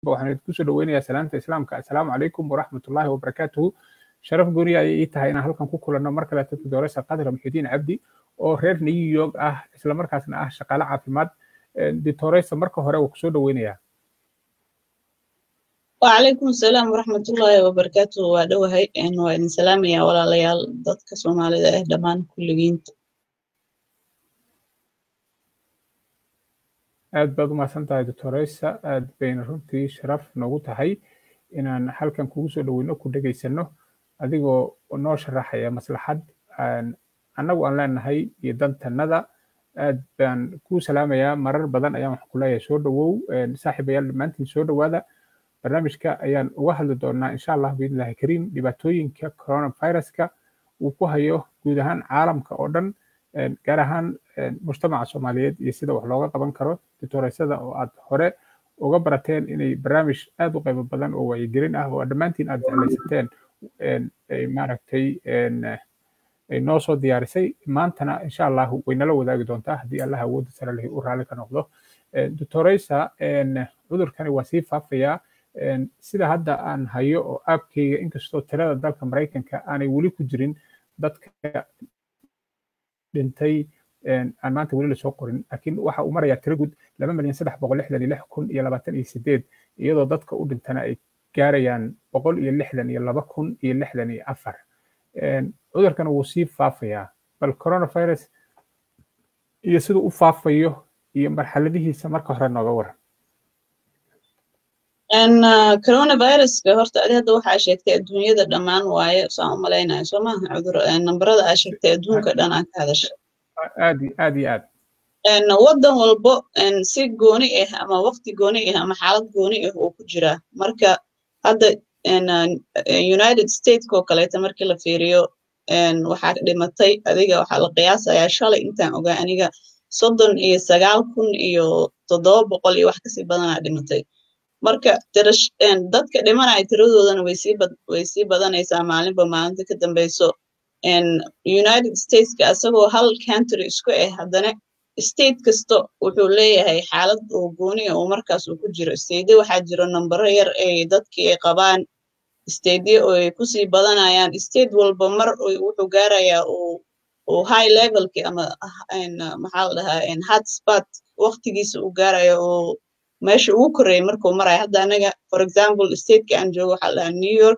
waxaan idinku soo dhaweynayaa salaamta islaamka assalaamu calaykum waraxmatullaahi wabarakaatuhu sharaf gooni ayay ii tahay inaan halkan ku kulanno mar kale dadka dooraysa qadra muxidiin cabdi oo reer new york ah islamarkaasna ah shaqaale caafimaad ditoreysa marka hore waa kusoo dhaweynayaa وعليكم السلام ورحمة الله وبركاته وادوهي إن وإن سلام يا ولا ليال ضدك سومالي ده دمان كل جينت aad baad u mahadsan tahay doctoreysa aad bayna runtii sharaf noogu tahay inaan halkan kugu soo dhaweyno ku dhegaysano adigoo noo sharaxaya maslaxad annagu aan leenahay iyo dantannada aad baan kuu salaamayaa marar badan ayaan waxaan ku leeyahay soo dhawow saaxiibayaal dhammaantiin soo dhowaada barnaamijka ayaan uga hadli doonaa insha allah biidnillahi kariim dhibaatooyinka coronaviruska uu ku hayo guud ahaan caalamka oo dhan gaar ahaan mujtamaca soomaaliyeed iyo sida wax looga qaban karo ditoreysada oo aad hore uga barateen inay barnaamij aad u qaybo badan oo wacyigelin ah oo dhammaantiin aad jeclaysateen ay maaragtay ay noo soo diyaarisay maantana insha allah way nala wadaagi doontaa haddii allah awoodda sare lehi u raalli ka noqdo ditoreysa cudurkani waa sii faafayaa sida hadda aan hayo oo aabkeyga inkastoo tirada dalka maraykanka aanay weli ku jirin dadka dhintay aan maanta weli lasoo qorin laakiin waxa uu marayaa tiro guud laba milyan saddex boqol lixdan iyo lix kun iyo labaatan iyo sideed iyadoo dadka u dhintana ay gaarayaan boqol iyo lixdan iyo laba kun iyo lixdan iyo afar cudurkana wuu sii faafayaa bal coronavirus iyo siduu u faafayo iyo marxaladihiisa marka hore nooga waran coronaviruska horta adi hadda waxaa sheegtay adduunyada dhammaan waaye saan u malaynayo soo maaha cudur nambarada aa sheegtay adduunka dhan aa ka hadasha aad aad iyo aad waddan walbo si gooni ah ama waqti gooni ah ama xaalad gooni ah uu ku jiraa marka hadda united stateska oo kaleeta markii la fiiriyo waxaa dhimatay adiga waxaa la qiyaasayaa shalay intaan ogaa aniga soddon iyo sagaal kun iyo toddoba boqol iyo wax kasii badanaa dhimatay marka dadka dhimanaya tiradoodana way sii badanaysaa maalinba maalinta ka dambeyso united stateska asagoo hal country isku ah haddana state kasta wuxuu leeyahay xaalad oo gooniya oo markaas uu ku jiro stade waxaa jiro nambaro yar ay dadkii ay qabaan stadye oo ay kusii badanayaan state walba mar wuxuu gaarayaa uu high levelki ama maxaa la dhahaa hotspot waqtigiisa uu gaaraya oo meesha ugu korreeyay markuu maraya hadda anaga for example stateka aan joogo waxaa la dhahaa new york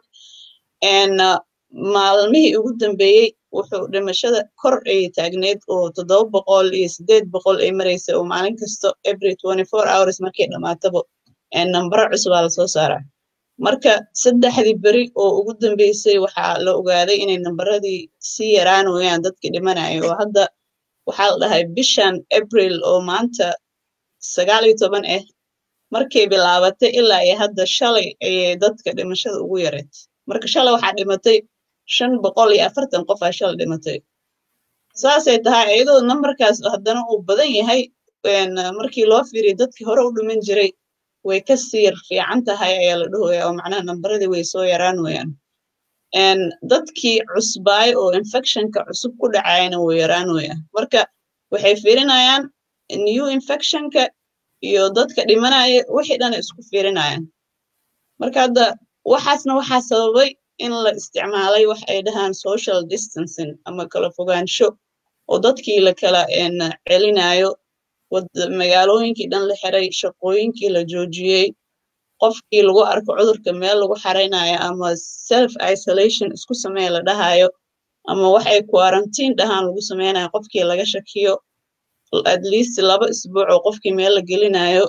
maalmihii ugu dambeeyey wuxuu dhimashada kor ay taagneed oo toddoba boqol iyo sideed boqol ay maraysa oo maalin kasto every twenty four hours markay dhammaataba nambaro cusubaa lasoo saaraa marka saddexdii beri oo ugu dambeysay waxaa la ogaaday inay nambaradii sii yaraanayaan dadkii dhimanaya oo hadda waxaa la dhahay bishan april oo maanta sagaal iyo toban ah markay bilaabatay ilaa iyo hadda shalay ayay dadka dhimashada ugu yareed marka shalay waxaa dhimatay shan boqol iyo afartan qof aa shalay dhimatay saasay tahay iyadoo nambarkaas haddana uu badan yahay markii loo fiiriyo dadkii hore u dhiman jiray way ka siir fiican tahay ayaa la dhahaya oo macnaha nambaradii way soo yaraan wayaan dadkii cusbaay oo infectionka cusub ku dhacayana wuu yaraan wayaan marka waxay fiirinayaan new infectionka iyo dadka dhimanaya wixii dhan isku fiirinayaan marka hadda waxaasna waxaa sababay in la isticmaalay wax ay dhahaan social distancing ama kala fogaansho oo dadkii la kala celinayo magaalooyinkii dhan la xiray shaqooyinkii la joojiyey qofkii lagu arko cudurka meel lagu xaraynayo ama self isolation isku samee la dhahayo ama wax ay quarantine dhahaan lagu sameynayo qofkii laga shakiyo at least laba isbuuc oo qofkii meel la gelinayo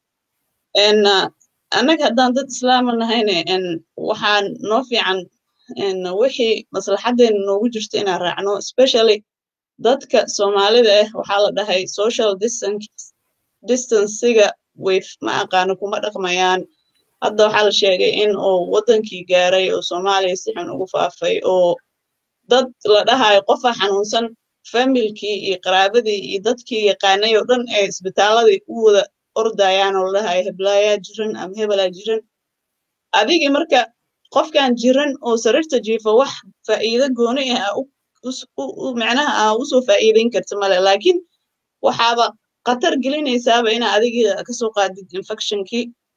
annaga haddaan dad islaama nahayne waxaa noo fiican wixii maslaxadeena noogu jirto inaan raacno especially dadka soomaalida ah waxaa la dhahay social distanciga way ma aqaano kuma dhaqmayaan hadda waxaa la sheegay in uu waddankii gaaray oo soomaaliya si xun ugu faafay oo dad la dhahayo qofa xanuunsan familkii iyo qaraabadii iyo dadkii yaqaanay oo dhan ee isbitaaladii u wada ordayaan oo la dhahayo heblaayaa jiran ama hebelaa jiran adigii marka qofkan jiran oo sariirta jiifa wax faa'iido gooni ah macnaha aa usoo faa'iideyn karta male laakiin waxaaba khatar gelinaysaaba inaa adigii kasoo qaadid infectionkii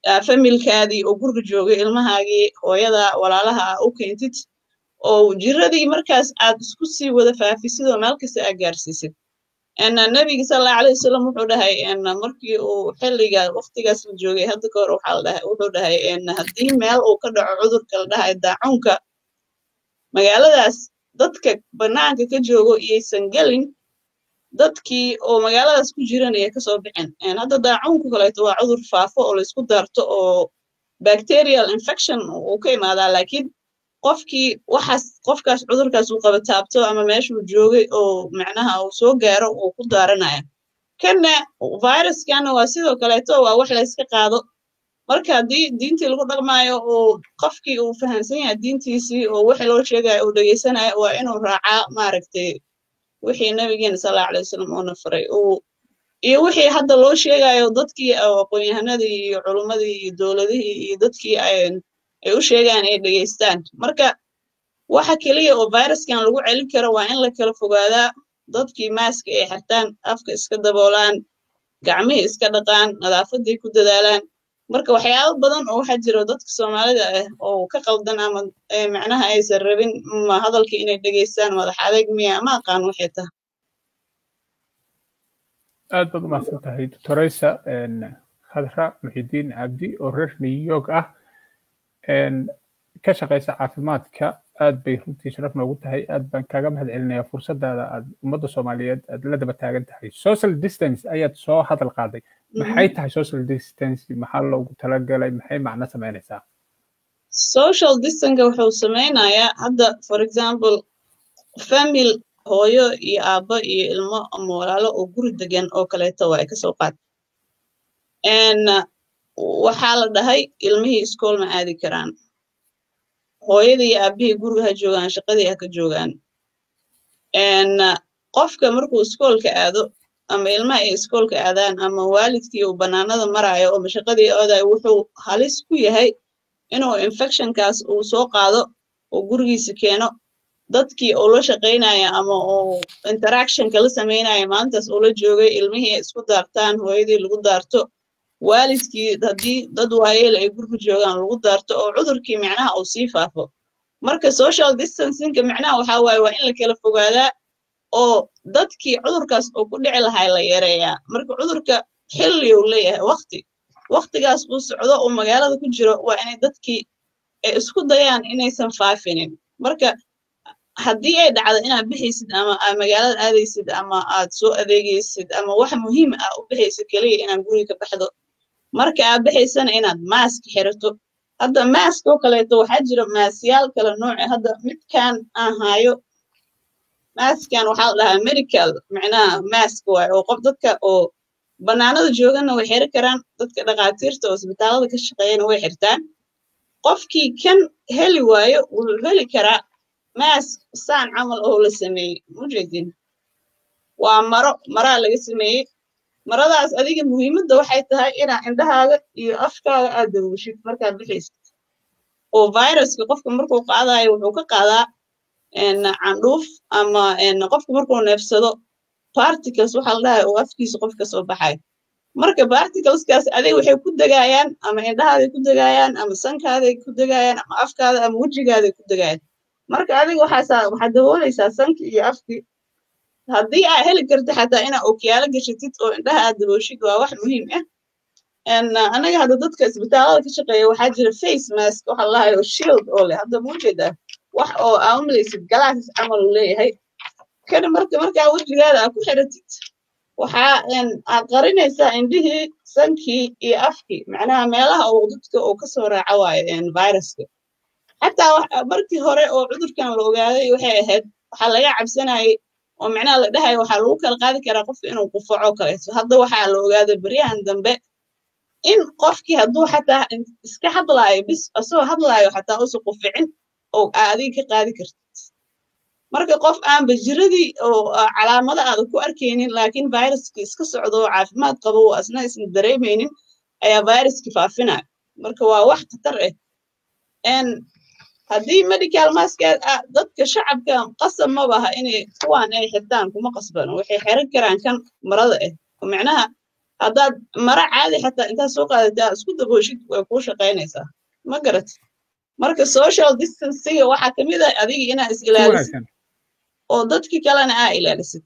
familkaadii oo guriga joogay ilmahaagii hooyada walaalaha u keentid oo jiradii markaas aad isku sii wada faafisid oo meel kasta aad gaarsiisid nabiga sallallahu alayhi wasallam wuxuu dhahay markii uu xilliga waqtigaas la joogay hadda ka hor waxaa la dhahay wuxuu dhahay haddii meel uu ka dhaco cudurka la dhahay daacuunka magaaladaas dadka banaanka ka joogo iyaysan gelin dadkii oo magaaladaas ku jiran ayay kasoo bixin hadda daacuunka kaleeto waa cudur faafo oo laysku daarto oo bacterial infection uu ka imaadaa laakiin qofkii waxaas qofkaas cudurkaas uu qaba taabto ama meeshuu joogay oo macnaha uu soo gaaro uu ku daaranaya kanna viruskana waa sidoo kaleeto waa wax layska qaado marka haddii diintii lagu dhaqmaayo oo qofkii uu fahamsan yahay diintiisii oo wixii loo sheegayo uu dhegeysanayo waa inuu raacaa maaragtay wixii nabigeena sallallahu alayhi wasallam uuna faray uu iyo wixii hadda loo sheegayo dadkii aqoon-yahanadii iyo culummadii iyo dowladihii iyo dadkii ay u sheegaan ay dhegeystaan marka waxa keliya oo viruskan lagu celin karo waa in la kala fogaadaa dadkii maaska ay xirtaan afka iska daboolaan gacmihii iska dhaqaan nadaafadii ku dadaalaan marka waxyaabo badan oo waxaa jiro dadka soomaalida ah oo ka qaldan ama macnaha aysan rabin ma hadalkii inay dhegeystaan madax adeeg miya ma aqaan waxay tahay aad baad umahadsan tahay doctoraysa khadra muxidiin cabdi oo reer new york ah ka shaqaysa caafimaadka aad bay runtii sharaf noogu tahay aad baan kaaga mahad celinayaa fursadaada aad ummadda soomaaliyeed aad la daba taagan tahay social distance ayaad soo hadal qaaday maxay tahay social distance maxaa loogu talagalay maxay macno samaynaysaa social distance wuxuu sameynayaa hadda for example famil hooyo iyo aabbo iyo ilmo ama walaalo oo guri degan oo kaleeto waa ay kasoo qaad waxaa la dhahay ilmihii iskool ma aadi karaan hooyadii iyo aabbihii guriga ha joogaan shaqadii ha ka joogaan qofka markuu iskoolka aado ama ilmaha ay iskoolka aadaan ama waalidkii uu bannaanada maraayo oo mashaqadii oodayo wuxuu halis ku yahay inuu infectionkaas uu soo qaado oo gurigiisa keeno dadkii uu la shaqaynaya ama uu interactionka la samaynaya maalintaas uu la joogay ilmihii isku daartaan hooyadii lagu daarto waalidkii haddii dad waayeel ay guriga joogaan lagu daarto oo cudurkii micnaha uu sii faafo marka social distancingka micnaha waxaa waaye waa in la kala fogaadaa oo dadkii cudurkaas uu ku dhici lahay la yareeyaa marka cudurka xilli uu leeyahay waqti waqtigaas uu socdo uu magaalada ku jiro waa inay dadkii ay isku dayaan inaysan faafinin marka haddii ay dhacdo inaad bixaysid ama aad magaalada aadaysid ama aad soo adeegaysid ama wax muhiim ah u bixaysid keliya inaad guriga ka baxdo marka aad baxaysana inaad maask xirato hadda maask oo kaleeto waxaa jira maasyaal kala nooce hadda midkan aan haayo maaskan waxaa la dhahaa medical micnaha mask waay oo qof dadka oo bannaanada joogana way xiri karaan dadka dhakhaatiirta oo isbitaalada ka shaqeeyana way xirtaan qofkii kan heli waayo wuxuu heli karaa mask saan camal oo la sameeyey mujeedin waa maro maraa laga sameeyey maradaas adiga muhiimadda waxay tahay inaa indhahaaga iyo afkaaga aad dabuushid markaad bixaysid oo viruska qofka markuu qaadayo wuxuu ka qaadaa candhuuf ama qofka markuu neefsado particles waxaa la dhahay oo afkiisa qof ka soo baxay marka particleskaas adiga waxay ku degayaan ama indhahaaday ku degayaan ama sankaaday ku degayaan ama afkaada ama wejigaaday ku degayaan marka adiga waxaasaa waxaad daboolaysaa sankii iyo afkii haddii aa heli karta xataa inaa okiyaalo gashatid oo indhaha aad dabooshid waa wax muhiim ah anaga hadda dadka isbitaalada ka shaqeeya waxaa jira face mask waxa lahayo shield oo leh hadda muujeedaa wax oo aa umalaysid glasses camal uu leeyahay kana marka markaa wejigaada aa ku xiratid waxaa aad qarinaysaa indhihii sankii iyo afkii macnaha meelaha uu dadka uu kasoo raaco waayo viruska xataa markii hore oo cudurkan la ogaaday waxay ahayd waxaa laga cabsanayay oo macnaha la dhahayo waxaa lagu kala qaadi karaa qofka inuu qufaco kaleeto hadda waxaa la ogaaday beryahan dambe in qofkii hadduu xataa iska hadlaayo bis asagoo hadlaayo xataa usa quficin oo adiga ka qaadi kartid marka qof aan bajiradii oo calaamada aada ku arkaynin laakiin viruskii iska socdo oo caafimaad qabo oo asna isna dareemaynin ayaa viruskii faafinaya marka waa wax khatar ah haddii medical maskaad dadka shacabka qasab ma baha inay kuwaan ay xirtaan kuma qasbano waxay xiran karaan kan marada ah oo macnaha haddaad mara caadi xataa intaad soo qaadataa isku dabooshid way kuu shaqaynaysaa ma garat marka social distancega waxaa ka mid ah adiga inaa is ilaalisid oo dadki kalena aa ilaalisid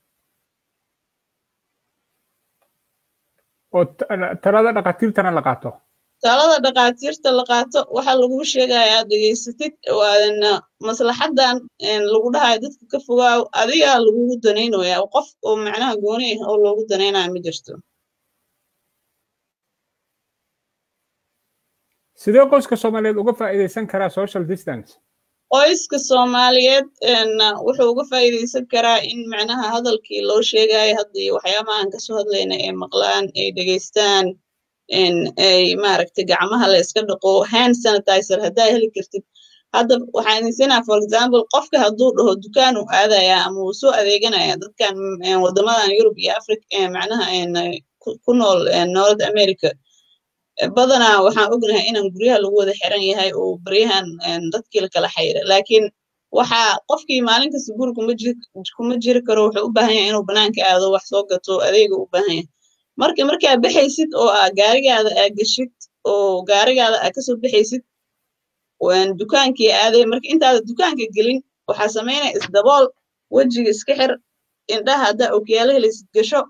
oo talada dhakhaatiirtana la qaato talada dhakhaatiirta la qaato waxaa lagu sheegaya aad dhegaysatid maslaxadan lagu dhahayo dadka ka fogaaw adigaa lagugu danaynaya qof oo macnaha gooni ah oo loogu danaynaya ma jirto sidee qoyska soomaaliyeed uga faa'iidaysan karaa social distance qoyska soomaaliyeed wuxuu uga faa'iidaysan karaa in macnaha hadalkii loo sheegayo haddii waxyaabaha aan kasoo hadlayna ay maqlaan ay dhegaystaan ay maaragtay gacmaha la iska dhaqo hand sanitizer haddaa heli kartid hadda waxaan idinsinaa for example qofka hadduu dhaho dukaan uu aadaya ama uu soo adeeganaya dadkan waddamadan yurub iyo africa macnaha ku nool north america badanaa waxaan ognahay inaan guryaha lagu wada xiran yahay oo baryahan dadkii la kala xayira laakiin waxaa qofkii maalin kasta guri kuma jiri karo wuxuu u baahan yahay inuu banaanka aado wax soo gato adeega u baahan yahay marka markaa baxaysid oo aa gaarigaada aa geshid oo gaarigaada aa kasoo baxaysid dukaankii aaday marka intaada dukaanka gelin waxaa samaynaya isdabool wejiga iska xir indhaha haddaa okiyaalo helaysid gasho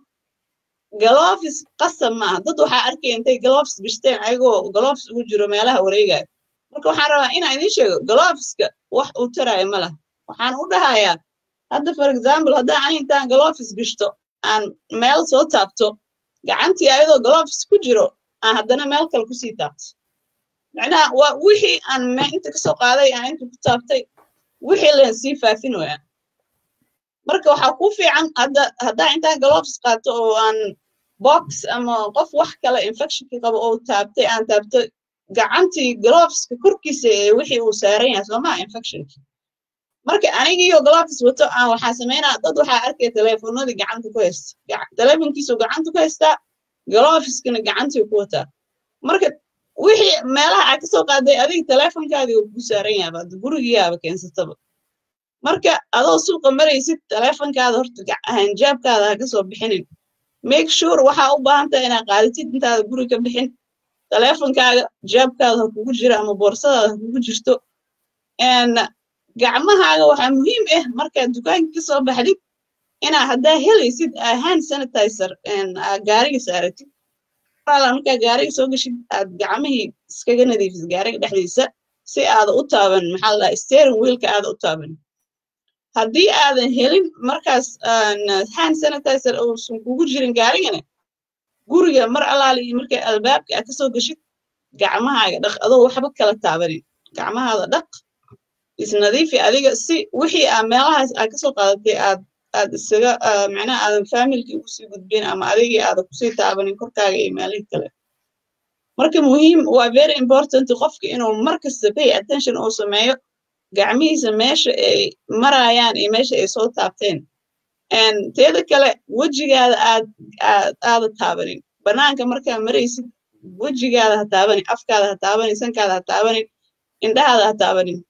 galofis qasab maaha dad waxaa arkaya intay galofis gashteen ayagoo galofis ugu jiro meelaha wareegaya marka waxaan rabaa inaan idiin sheego galofiska wax uu taraayo ma lah waxaan u dhahayaa hadda for example haddaan ani intaan galofis gashto aan meel soo taabto gacantii ayadoo galofis ku jiro aan haddana meel kale kusii taabto macnaha waa wixii aan inta kasoo qaaday aan inta ku taabtay wixii leen sii faafin waya marka waxaa ku fiican hadda haddaa intaan galofis qaato oo aan box ama qof wax kale infectionkii qabo oo taabtay aan taabto gacantii galofiska korkiisa ee wixii uu saaran yahay soomaa infectionkii marka anigiiyo galofis wato aan waxaa samaynaa dad waxaa arkaya teleefonadii gacanta ku haysta teleefonkiisuu gacanta ku haystaa galofiskana gacantii ku wataa marka wixii meelaha aa kasoo qaaday adiga teleefonkaadii uu ku saaran yaaba gurigiyaaba keensataba marka adoo suuqa maraysid teleefonkaada horta hanjaabkaada ha kasoo bixinin make sure waxaa u baahan tahay inaad qaadatid intaada guri ka bixin teleefonkaaga jaabkaada ha kugu jira ama boorsadaada ha kugu jirto gacmahaaga waxaa muhiim ah markaad dukaanka kasoo baxdid inaa haddaa helaysid hand sanitizer gaariga saaratid markaa gaariga soo gashid aad gacmihii iskaga nadiifisid gaariga dhexdiisa si aada u taaban maxaa la steering wheelka aada u taaban haddii aadan helin markaas hand sanitizer uusan kugu jirin gaarigana guriga mar allaali iyo markay albaabka aad kasoo gashid gacmahaaga dhaq adoo waxba kala taabanin gacmahaada dhaq isnadiifi adiga si wixii aa meelahaas aad kasoo qaadatay aad aad isaga macnaha aadan familkii ugusii gudbin ama adigii aadan kusii taabanin korkaaga iyo meelihii kale marka muhiim waa very important qofka inuu markasta pay attention uu sameeyo gacmihiisa meesha ay marayaan iyo meesha ay soo taabteen teeda kale wejigaada aad aad aada taabanin banaanka markaa maraysid wejigaada ha taabanin afkaada ha taabanin sankaada ha taabanin indhahaada ha taabanin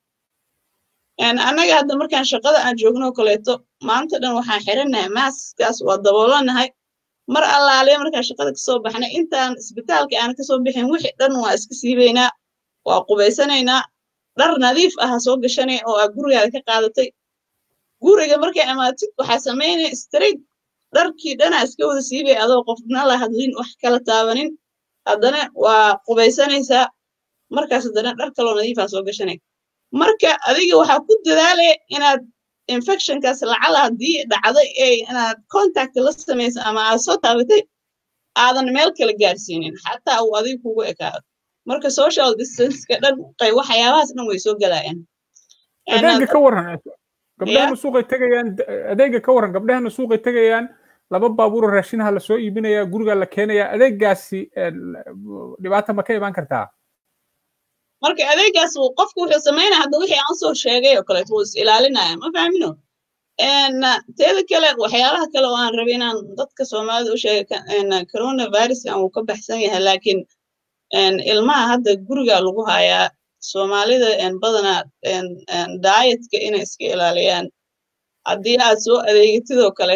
annaga hadda markaan shaqada aan joogno kaleeto maanta dhan waxaan xiranahay maaskaas waa daboolanahay mar allaale markaan shaqada kasoo baxnay intaan isbitaalka aan kasoo bixin wixii dhan waa iska siibaynaa waa qubaysanaynaa dhar nadiif ah ha soo gashanay oo aad gurigaada ka qaadatay guriga markay amaatid waxaa samaynaya straight dharkii dhanaa iska wada siibay adoo qofna la hadlin wax kala taabanin haddana waa qubaysanaysaa markaas haddana dhar kaloo nadiif ah soo gashanay marka adiga waxaa ku dadaalaya inaad infectionkaas lacala haddii dhacday ee inaad contact la samaysa ama aad soo taabatay aadan meel kale gaarsiinin xataa uu adiga kugu ekaado marka social distanceka dhan waxyaabahaas dhan way soo galayaan adeega ka waran gabdhahana suuqay tegayaan adeega ka waran gabdhahana suuqay tegayaan laba baabuuro raashinaha lasoo iibinaya guriga la keenaya adeegaasi dhibaata ma ka imaan kartaa marka adeegaas qofku wuxuu samaynaya hadda wixii aan soo sheegay oo kaleeto wuu is ilaalinaya ma fahmino teeda kale waxyaalaha kale oo aan rabay inaan dadka soomaalida u sheegay coronaviruskan wuu ka baxsan yahay laakiin ilmaha hadda guriga lagu hayaa soomaalida badanaa daayetka inay iska ilaaliyaan haddii aad soo adeegatidoo kaleeto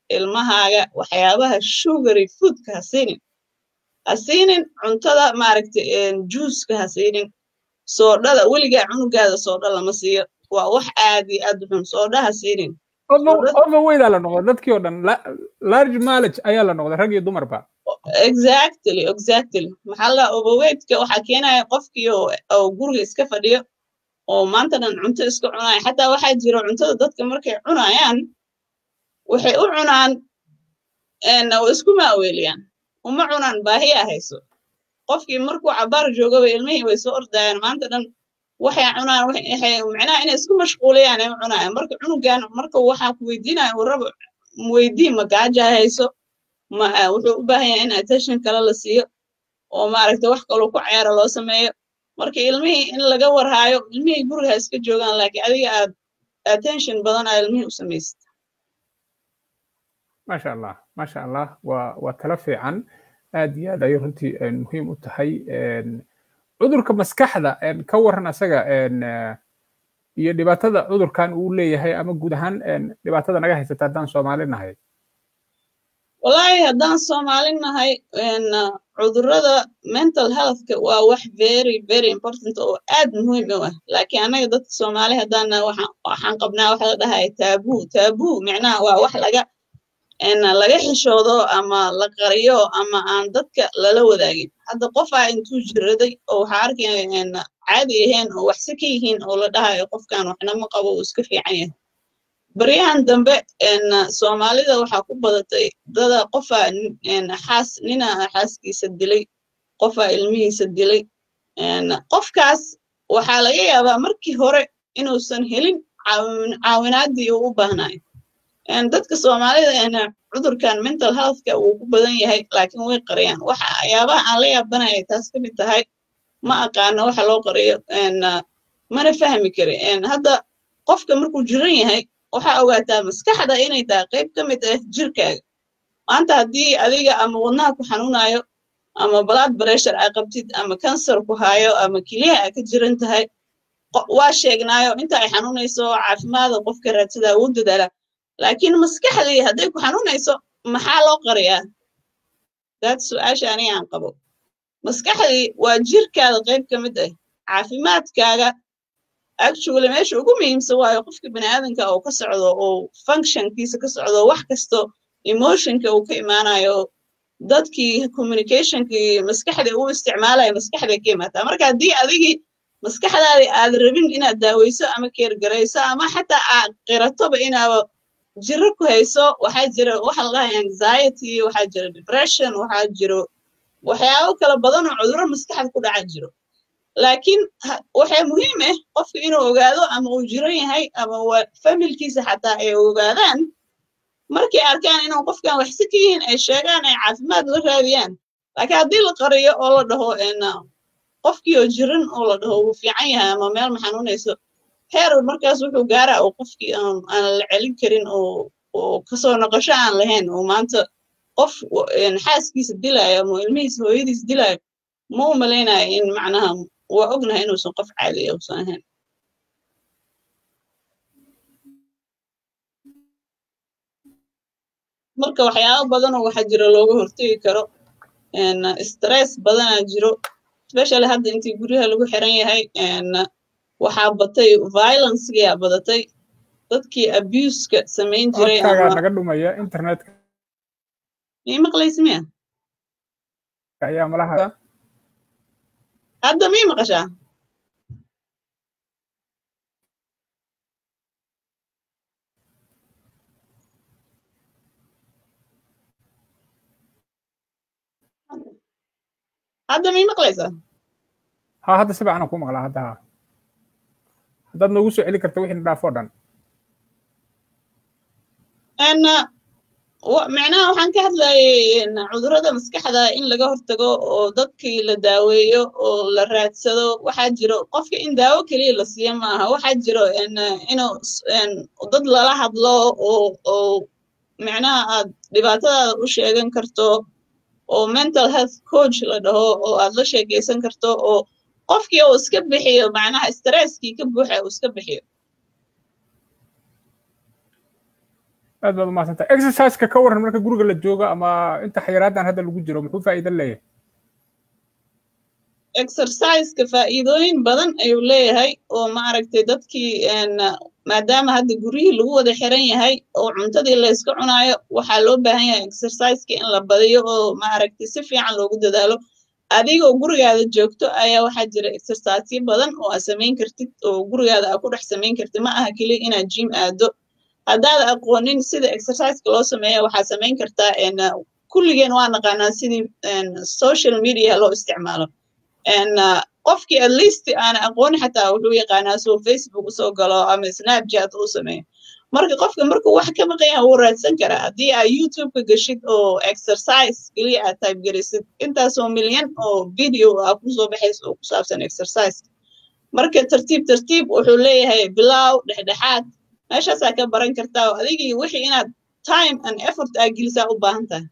ilmahaaga waxyaabaha sugary foodka ha siinin ha siinin cuntada maaragtay juuska ha siinin soodhada weligaa cunugaada soodha lama siiyo waa wax aad iyo aad u xun soodha ha siinin overweightaa la noqday dadkii oo dhan large mileage ayaa la noqday rag iyo dumarba exactly exactly maxaa la overweightka waxaa keenaya qofkii oo guriga iska fadhiyo oo maanta dhan cunto iska cunaya xataa waxaa jira cuntada dadka markay cunayaan waxay u cunaan oo isku maaweeliyaan uma cunaan baahiya hayso qofkii markuu cabaar joogaba ilmihii way soo ordayaan maanta dhan waxay cunaan waxay macnaha inay isku mashquuliyaan ay u cunayaan marka cunugan marka waxaa ku weydiinaya warraba weydii ma gaaja hayso ma wuxuu u baahan yahay in attention kale la siiyo oo maaragta wax kaloo ku ciyaara loo sameeyo marka ilmihii in laga warhaayo ilmihii guriga iska joogaan laakiin adiga aad attention badan aa ilmihii u samaysid maasha allah maasha allah waa waa talo fiican aad iyo aad ayay runtii muhiim u tahay cudurka maskaxda ka waran asaga iyo dhibaatada cudurkan uu leeyahay ama guud ahaan dhibaatada naga haysata haddaan soomaali nahay wallaahi haddaan soomaali nahay cudurrada mental healthka waa wax very very important oo aad muhiim u ah laakiin annaga dadka soomaali haddaan waxaan qabnaa waxa la dhahay taabuu taabuu micnaha waa wax laga laga xishoodo ama la qariyo ama aan dadka lala wadaagin hadda qofaa intuu jiraday oo waxaa arkaya caadi ahayn oo waxse ka yihiin oo la dhahayo qofkan waxna ma qabo uu iska fiican yahay baryahan dambe soomaalida waxaa ku badatay dada qofaa xaas nina xaaskiisa dilay qofaa ilmihiisa dilay qofkaas waxaa laga yaabaa markii hore inuusan helin caawinaaddii uu u baahnayo dadka soomaalida cudurkan mental healthka wuu ku badan yahay laakiin way qariyaan waxyaabaha aan la yaabanaya taas ka mid tahay ma aqaano waxa loo qariyo mana fahmi kari hadda qofka markuu jiran yahay waxaa ogaataa maskaxda inay tahay qayb ka mid ah jirkaaga maanta haddii adiga ama wadnaha ku xanuunayo ama blood pressure aa qabtid ama kansar ku hayo ama keliyaha aa ka jiran tahay waa sheegnaayo inta ay xanuunayso caafimaada qofka raadsadaa wuu dadaalaa laakiin maskaxdii hadday ku xanuunayso maxaa loo qariyaa daad su-aasha aniga aan qabo maskaxdii waa jirkaada qayb ka mid ah caafimaadkaaga actually meesha ugu muhiimsan waayo qofka baniaadanka oo ka socdo oo functionkiisa ka socdo wax kasto emotionka uu ka imaanayo dadkii communicationkii maskaxda uu isticmaalayo maskaxday ka imaataa marka haddii adigii maskaxdaadii aad rabin inaad daaweyso ama keergarayso ama xataa aad qiratoba inaaba jiro ku hayso waxaa jira waxa la dhahay anxiety waxaa jira depression waxaa jiro waxyaabo kala badan oo cudurro maskaxda ku dhaca jiro laakiin waxaa muhiim ah qofka inuu ogaado ama uu jiran yahay ama familkiisa xataa ay ogaadaan markay arkaan inuu qofkan waxsi ka yihiin ay sheegaan ay caafimaad la raadiyaan laakiin haddii la qariyo oo la dhaho qofkii oo jiran oo la dhaho wuu fiican yahay ama meel ma xanuunayso heer markaas wuxuu gaaraa oo qofkii aan la celin karin oo kasoo noqosho aan lahayn oo maanta qof xaaskiisa dilaayo ama ilmihiisa hooyadiis dilaayo ma u malaynayo in macnaha waa ognahay inuusan qof caadiya uusan ahayn marka waxyaabo badanoo waxaa jira looga hortegi karo stress badanaa jiro especially hadda intii guryaha lagu xiran yahay waxaa batay violencegaa badatay dadkii abuska samayn jiray naga dhumaya internetka mii maqlaysi miya ayaa malaha hadda mii maqashaa hadda mii maqlaysaa ha hadda si fiican ku maqlaa hadda ha haddaad noogu soo celi karta wixii dhaaf oo dhan micnaha waxaan ka hadlayay cudurrada maskaxda in laga hortago oo dadkii la daaweeyo oo la raadsado waxaa jiro qofka in daawo keliya la siiyo maaha waxaa jiro inuu dad lala hadlo oo oo micnaha aad dhibaatadaada u sheegan karto oo mental health coach la dhaho oo aad la sheekaysan karto oo qofkii uu iska bixiyo macnaha stresskii ka buuxa uu iska bixiyo aad baad umahadsantahay exerciseka ka waran marka guriga la joogo ama inta xayiraadan hadda lagu jiro muxuu faa'iido leeyahay exerciseka faa'iidooyin badan ayuu leeyahay oo maaragtay dadkii maadaama hadda guryihii lagu wada xiran yahay oo cuntadii la iska cunaayo waxaa loo baahan yahay exerciseka in la badiyo oo maaragtay si fiican loogu dadaalo adigoo gurigaada joogto ayaa waxaa jira exercisyo badan oo aad samayn kartid oo gurigaada aad ku dhex samayn kartid ma aha keliya inaad jim aado haddaad aqoonin sida exerciseka loo sameeya waxaad samayn kartaa kulligeen waa naqaanaa sidii social media loo isticmaalo qofkii at least aan aqooni xataa wuxuu yaqaanaa soo facebook usoo galo ama snapchat uu sameeyo marka qofka markuu wax ka maqanya wuu raadsan karaa haddii aad youtubeka geshid oo exercise keliya aad type gelisid intaasoo milyan oo video ah kusoo baxaysa oo ku saabsan exercise marka tartiib tartiib wuxuu leeyahay bilow dhexdhexaad meeshaasaa ka baran kartaa oo adigii wixii inaad time and effort aa gelisaa u baahan tahay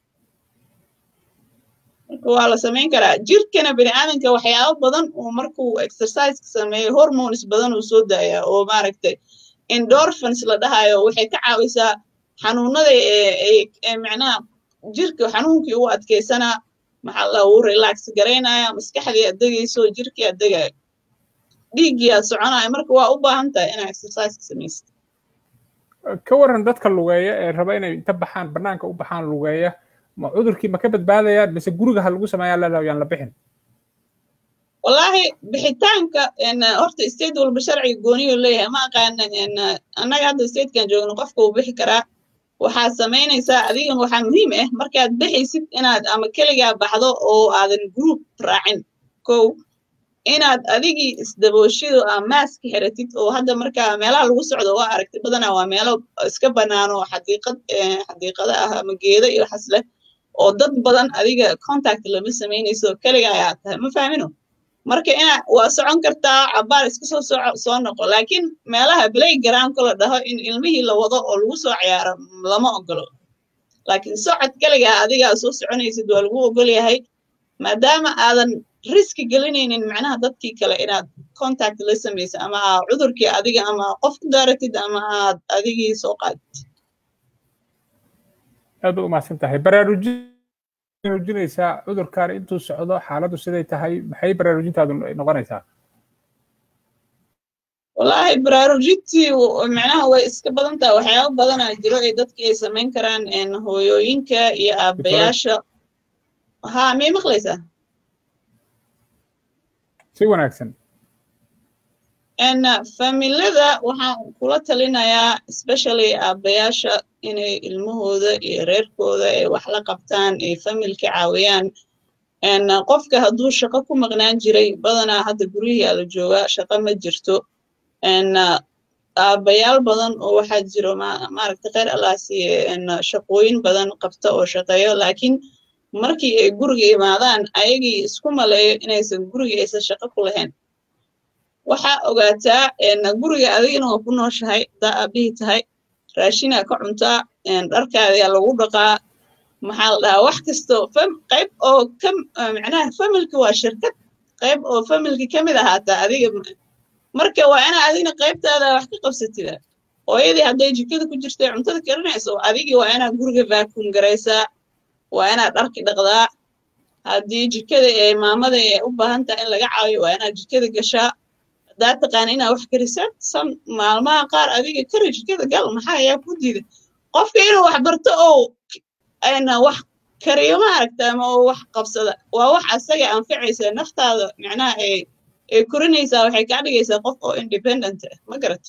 marka waa la samayn karaa jirkana bini aadanka waxyaabo badan oo markuu exerciseka sameeyo hormones badan uu soo daayaa oo maaragtay endorphins la dhahayo waxay ka caawisaa xanuunada ee macnaha jirka xanuunkii u adkaysanaa maxaa la uu relax garaynaya maskaxdii aad degayso jirkii aad degayo dhiiggii aad soconaya marka waa u baahan tahay inaa exerciseka samaysid ka waran dadka lugeeya ee raba inay inta baxaan bannaanka u baxaan lugeeya ma cudurkii ma ka badbaadayaan mise guriga ha lagu sameeyaa leedahay yaan la bixin wallaahi bixitaanka horta state walba sharciga gooniyu leeyahay ma aqaana annaga hadda statekan joogno qofka uu bixi karaa waxaad samaynaysaa adigan waxaa muhiim ah markaad bixaysid inaad ama keligaa baxdo oo aadan group raacin kow inaad adigii isdabooshido aa maaska xiratid oo hadda markaa meelaha lagu socdo waa aragtay badanaa waa meelo iska bannaan oo xadiiqad xadiiqada ah ama geeda iyo waxas leh oo dad badan adiga contact lama samaynayso keliga ayaa tahay ma fahmino marka ina waa socon kartaa cabaar iska soo soco soo noqo laakiin meelaha playgroundka la dhaho in ilmihii la wado oo lagu soo ciyaaro lama ogolo laakiin socod keligaa adigaa soo soconaysid waa lagu ogol yahay maadaama aadan riski gelinaynin macnaha dadkii kale inaad contact la samaysa ama aa cudurkii adiga ama qof ku daaratid ama aad adigii soo qaadid aad u umahadsan tahay baraarujinaysaa cudurkan intuu socdo xaaladdu siday tahay maxay baraarujintaadu noqonaysaa wallaahi baraarujintii macnaha way iska badan tahay waxyaaba badanaa jiro ee dadkii ay samayn karaan hooyooyinka iyo aabayaasha ha miyay maqlaysaa si wanaagsan familada waxaan kula talinayaa especially aabayaasha inay ilmahooda iyo reerkooda ay wax la qabtaan ay familka caawiyaan qofka hadduu shaqo ku maqnaan jiray badanaa hadda guryihiaa la joogaa shaqo ma jirto aabayaal badan oo waxaa jiro maaragta kheyr allah siiye shaqooyin badan qabta oo shaqeeyo laakiin markii ay guriga imaadaan ayagii isku maleeyo inaysan guriga aysan shaqo ku lahayn waxaa ogaataa guriga adigina waa ku nooshahay haddaa aabihii tahay raashinaa ka cuntaa dharkaadayaa lagu dhaqaa maxaa la dhahaa wax kasto qayb oo ka macnaha familki waa shirkad qayb oo familki ka mid ahaataa adiga marka waa inaa adigna qaybtaada wax ka qabsatida hooyadii hadday jikada ku jirtay cuntada karinayso adigii waa inaad guriga vacuum garaysaa waa inaad dharki dhaqdaa haddii jikada ee maamada ee u baahan tahay in laga caawiyo waa inaad jikada gashaa haddaad taqaana inaad wax karisaa san maalmaha qaar adiga kari jikada gal maxaa ayaa ku diida qofka inuu wax barto oo wax kariyo ma aragta ama oo wax qabsada waa wax asaga anficaysa naftaada macnaha ee ee korinaysaa waxay kaa dhigaysaa qof oo independent ah ma garat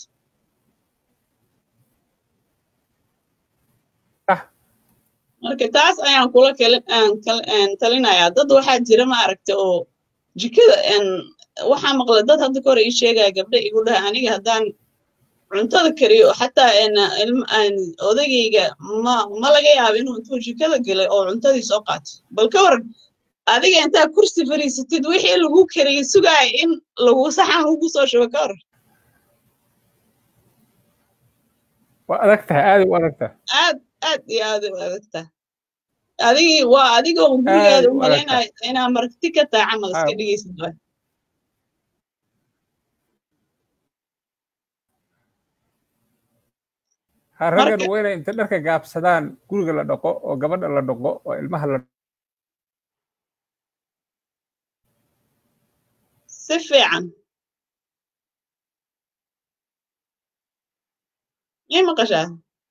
marka taas ayaan kula talinayaa dad waxaa jira ma aragta oo jikada waxaa maqla dad hadda kahore ii sheegaya gabdha igu dhaha aniga haddaan cuntada kariyo xataa odagayga ma ma laga yaabo inuu intuu jikada gelay oo cuntadii soo qaato bal ka waran adiga intaa kursi fariisatid wixii lagu kariyey sugaaya in lagu saxan lagu soo shubo ka waran waa adag tahay aad u adag tahay aad aad iyo aad u adag tahay adigii waa adigoo gurigeeda u malaynaya inaa marti ka tahay camal iska dhigaysid waa ha raggan waa inay inta dharka gaabsadaan guriga la dhaqo oo gabadha la dhaqo oo ilmaha la si fiican miyay maqashaa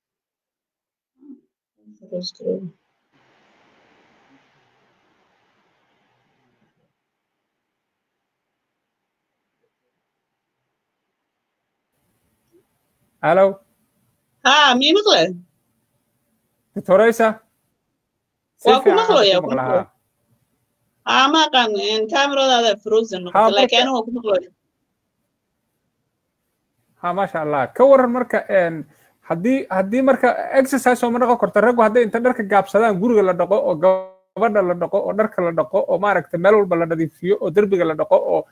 alo haa miyay maqle doctoraysa waa ku maqlaya haa ma aqaan cameradaada frozen noqota laakiin aniga waa ku maqlaya ha maasha allah ka waran marka haddii haddii marka exercise oo ma dhaqo korta raggu hadday inta dharka gaabsadaan guriga la dhaqo oo gabadha la dhaqo oo dharka la dhaqo oo maaragta meel walba la nadiifiyo oo derbiga la dhaqo oo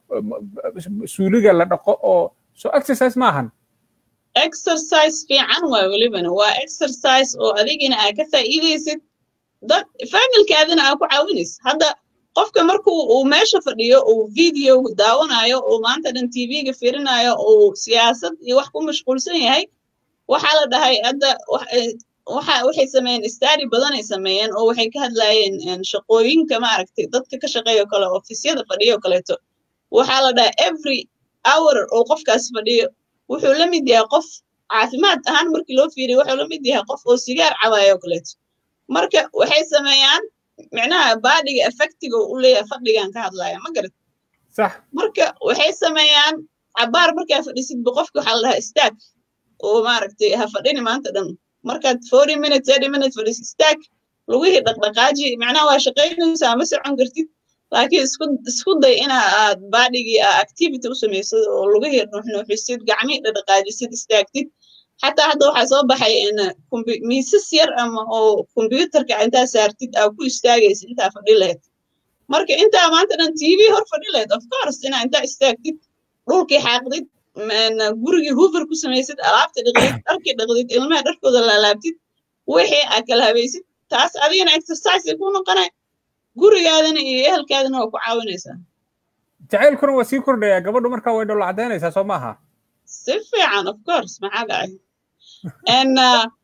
suuliga la dhaqo oo so exercise ma ahan exercise fiican waa welibana waa exercise oo adigina aa ka faa'iidaysid dad familkaadina aa ku caawinaysid hadda qofka markuu uu meesha fadhiyo uu video daawanayo uu maanta dhan tvga firinayo uu siyaasad iyo wax ku mashquulsan yahay waxaa la dhahay hadda waxa waxay sameeyeen study badanay sameeyeen oo waxay ka hadlayeen shaqooyinka maaragtay dadka ka shaqeeyo kale ofisyada fadhiyo kaleeto waxaa la dhahay every hour oo qofkaas fadhiyo wuxuu la mid yahay qof caafimaad ahaan markii loo fiiriyo wuxuu la mid yahay qof oo sigaar cabayo kaleeto marka waxay sameeyaan micnaha baadhiga effectiga u leeyahay fadhigan ka hadlaya ma garat sax marka waxay sameeyaan cabaar markaa fadhisidba qofka waxaa la dhahaa istaag oo maaragtay ha fadhini maanta dhan markaad forty minutes thirty minutes fadhisid istaag lugihii dhaqdhaqaaji macnaha waa shaqaynaysaa ma socon kartid laakiin isku isku day ina aad baadhigii aa activity u samaysid oo lugihii nuuxnuuxisid gacmihii dhaqdhaqaajisid istaagtid xataa hadda waxaa soo baxay miisas yar ama oo kombyuutarka intaa saartid aa ku istaagaysid intaa fadhi lahayd marka intaa maanta dhan tv hor fadhi lahayd of course inaa intaa istaagtid dhulkii xaaqdid gurigii hoover ku samaysid alaabta dhaqdid dharkii dhaqdid ilmaha dharkooda laalaabtid wixii aa kala habaysid taas adigana exercise ku noqonay gurigaadana iyo ehelkaadana waa ku caawinaysaa jacaylkuna waa sii kordhayaa gabadhu markaa way dholo caddaynaysaa soo maaha si fiican of course maxaa dhacay n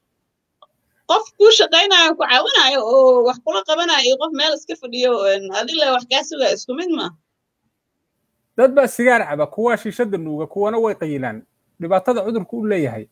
qof kuu shaqaynayo ku caawinayo oo wax kula qabanayo iyo qof meel iska fadhiyo adile wax kaa sugaya isku mid ma dad baa sigaar caba kuwaa shiishada nuuga kuwana way qayilaan dhibaatada cudurku u leeyahay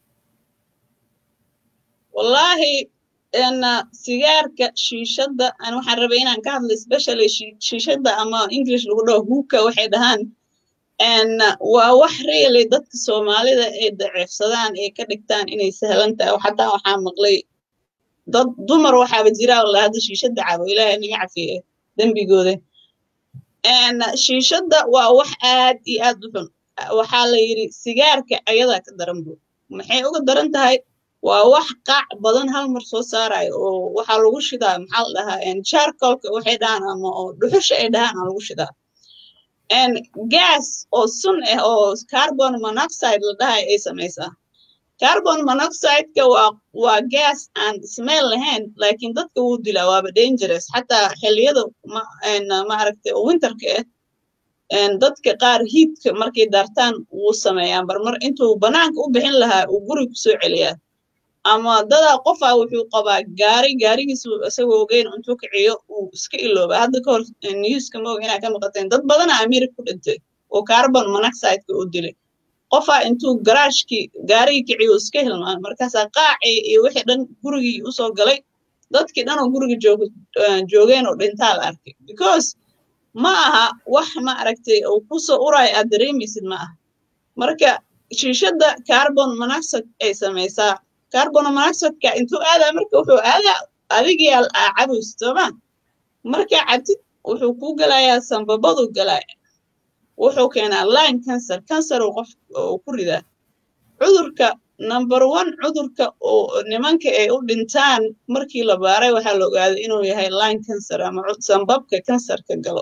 wallaahi sigaarka shiishadda an waxaan rabay inaan ka hadlo specially shiishadda ama english lagu dhaho huuka waxay dhahaan waa wax really dadka soomaalida ay daciifsadaan ay ka dhigtaan inay sahlan tahay xataa waxaa maqlay dad dumar waxaaba jiraa la hadda shiishadda cabo ilaahay naga cafiye dembigooda shiishadda waa wax aad iyo aad u xun waxaa la yidhi sigaarka ayadaa ka daran bu maxay uga daran tahay waa wax qaac badan hal mar soo saarayo oo waxaa lagu shidaa maxaa la dhahaa charcolka waxay dhahaan ama oo dhuxusha ay dhahaan aa lagu shidaa gas oo sun ah oo carbon monoxide la dhahay ay samaysaa carbon monoxideka waa waa gas aan smell lahayn laakiin dadka wuu dilaa waaba dangerous xataa xilliyada maaragtay oo winterka ah dadka qaar hiidka markay daartaan wuu sameeyaan barmar intuu banaanka u bixin lahaa uu guriga kusoo celiyaa ama dadaa qofaa wuxuu qabaa gaari gaarigiisu isagoo ogeyn intuu kiciyo uu iska ilooba hadda kahor newska maoga inaa ka maqateen dad badana america ku dhintay oo carbon monoxideka u dilay qofaa intuu garaashkii gaarigii kiciyo iska hilmaan markaasaa qaacii iyo wixii dhan gurigii usoo galay dadkii dhan oo guriga joog joogeen oo dhintaa la arkay because ma aha wax ma aragtay oo kusoo uraayo aad dareemaysid ma aha marka shiishadda carbon monoxide ay samaysaa carbon monoxideka intuu aadaa marka wuxuu aadaa adigii aa cabaysid sooma markaa cabtid wuxuu kuu galayaa sambabadu galaya wuxuu keenaa line cancer cancer uu qof ku ridaa cudurka number one cudurka oo nimanka ay u dhintaan markii la baaray waxaa la ogaaday inuu yahay line cancer ama sambabka cancerka galo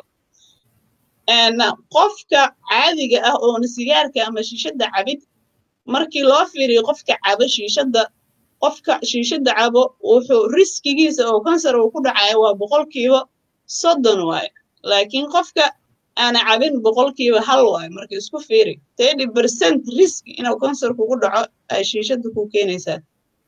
qofka caadiga ah oona sigaarka ama shiishadda cabid markii loo fiiriyo qofka cabo shiishadda qofka shiishadda cabo wuxuu riskigiisa oo kansar uu ku dhacayo waa boqolkiiba soddon waayo laakiin qofka aana cabin boqolkiiba hal waayo marka isku fiiri thirty percent risk inuu kansar kugu dhaco ay shiishadda ku keenaysaa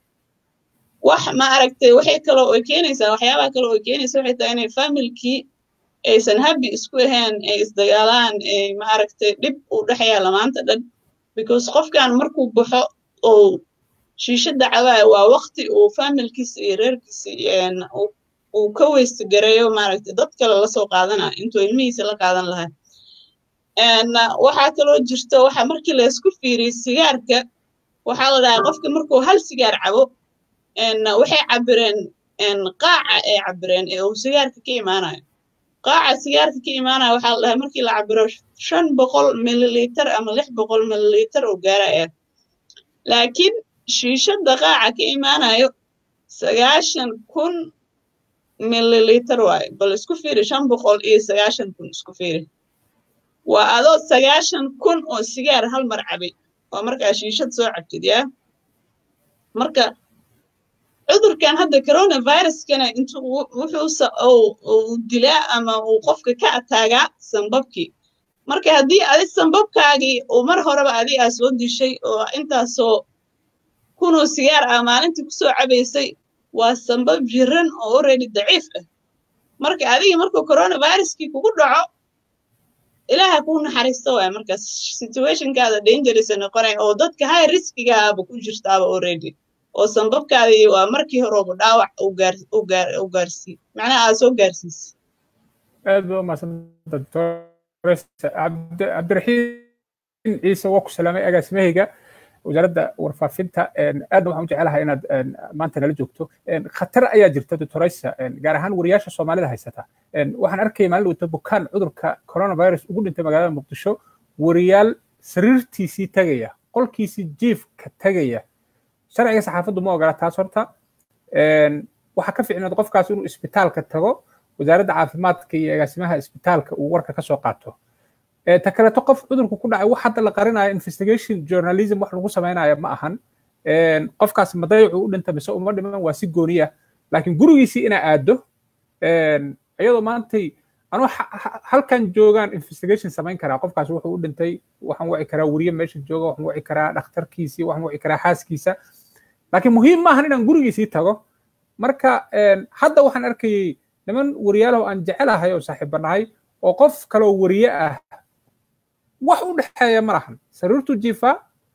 wax ma aragtay waxay kaloo ay keenaysaa waxyaabaha kaloo ay keenaysa waxay tahay inay familkii aysan habi isku ahayn ay isdagaalaan ay ma aragtay dhib u dhexeeya lamaanta dhan because qofkan markuu baxo oo shiishada cabaayo waa waqti uu familkiisa iyo reerkiisa uu ka weysta gareeyo maaragtay dad kale lasoo qaadanayo intuu ilmihiisa la qaadan lahaa waxaa kaloo jirta waxa markii laysku fiiriyey sigaarka waxaa la dhahaa qofka markuu hal sigaar cabo waxay cabireen qaaca ay cabireen ee uu sigaarka ka imaanayo qaaca sigaarka ka imaanayo waxaa la dhahaa markii la cabiro shan boqol mililiter ama lix boqol mililiter oo gaaraya laakiin shiishada qaaca ka imaanayo sagaashan kun mililiter waaye bal isku fiiri shan boqol iyo sagaashan kun isku fiiri waa adoo sagaashan kun oo sigaar hal mar cabay waa markaa shiishad soo cabtid yaa marka cudurkan hadda coronaviruskana intuu wuxuu uu dilaa ama uu qofka ka ataagaa sambabkii marka haddii adi sambabkaagii uu mar horeba adi aa soo dishay oo intaasoo kunoo sigaar ah maalintii kusoo cabaysay waa sambab jiran oo already daciif ah marka adiga markuu coronaviruskii kugu dhaco ilaaha kuu naxariisto waay markaas situationkaada dangerous noqonay oo dadka high riskigaaba ku jirtaaba already oo sambabkaadii waa markii horeba dhaawac u gaarsii macnaha aad soo gaarsiisay aad ba umahadsanta doctor cabdiraxiim ciise waa ku salaamay agaasimahayga wasaaradda warfaafinta aadna waxaan u jecelahay inaad maanta nala joogto khatar ayaa jirta doctoraysa gaar ahaan wariyaasha soomaalida haysata waxaan arkaya maalin wata bukaan cudurka coronavirus ugu dhintay magaalada muqdisho wariyaal sariirtiisii tagaya qolkiisii jiifka tagaya sharciga saxaafaddu ma ogola taas horta waxaa ka ficnaad qofkaas inuu isbitaalka tago wasaaradda caafimaadka iyo agaasimaha isbitaalka uu warka ka soo qaato ta kaleeto qof cudurku ku dhacay wax hadda la qarinayo investigation journalism wax lagu samaynayo ma ahan qofkaas madayacu u dhinta mise uma dhiman waa si gooniya laakiin gurigiisii inaa aado iyadoo maantay anuu halkan joogaan investigation samayn karaa qofkaas wuxuu u dhintay waxaan wici karaa weriye meesha jooga waxaan wici karaa dhakhtarkiisii waxaan wici karaa xaaskiisa laakiin muhiim maahan inaan gurigiisii tago marka hadda waxaan arkayey niman weriyaalaho aan jecelahay oo saaxiibanahay oo qof kaloo weriye ah wax u dhexeeya ma lahan sariirtu jiifa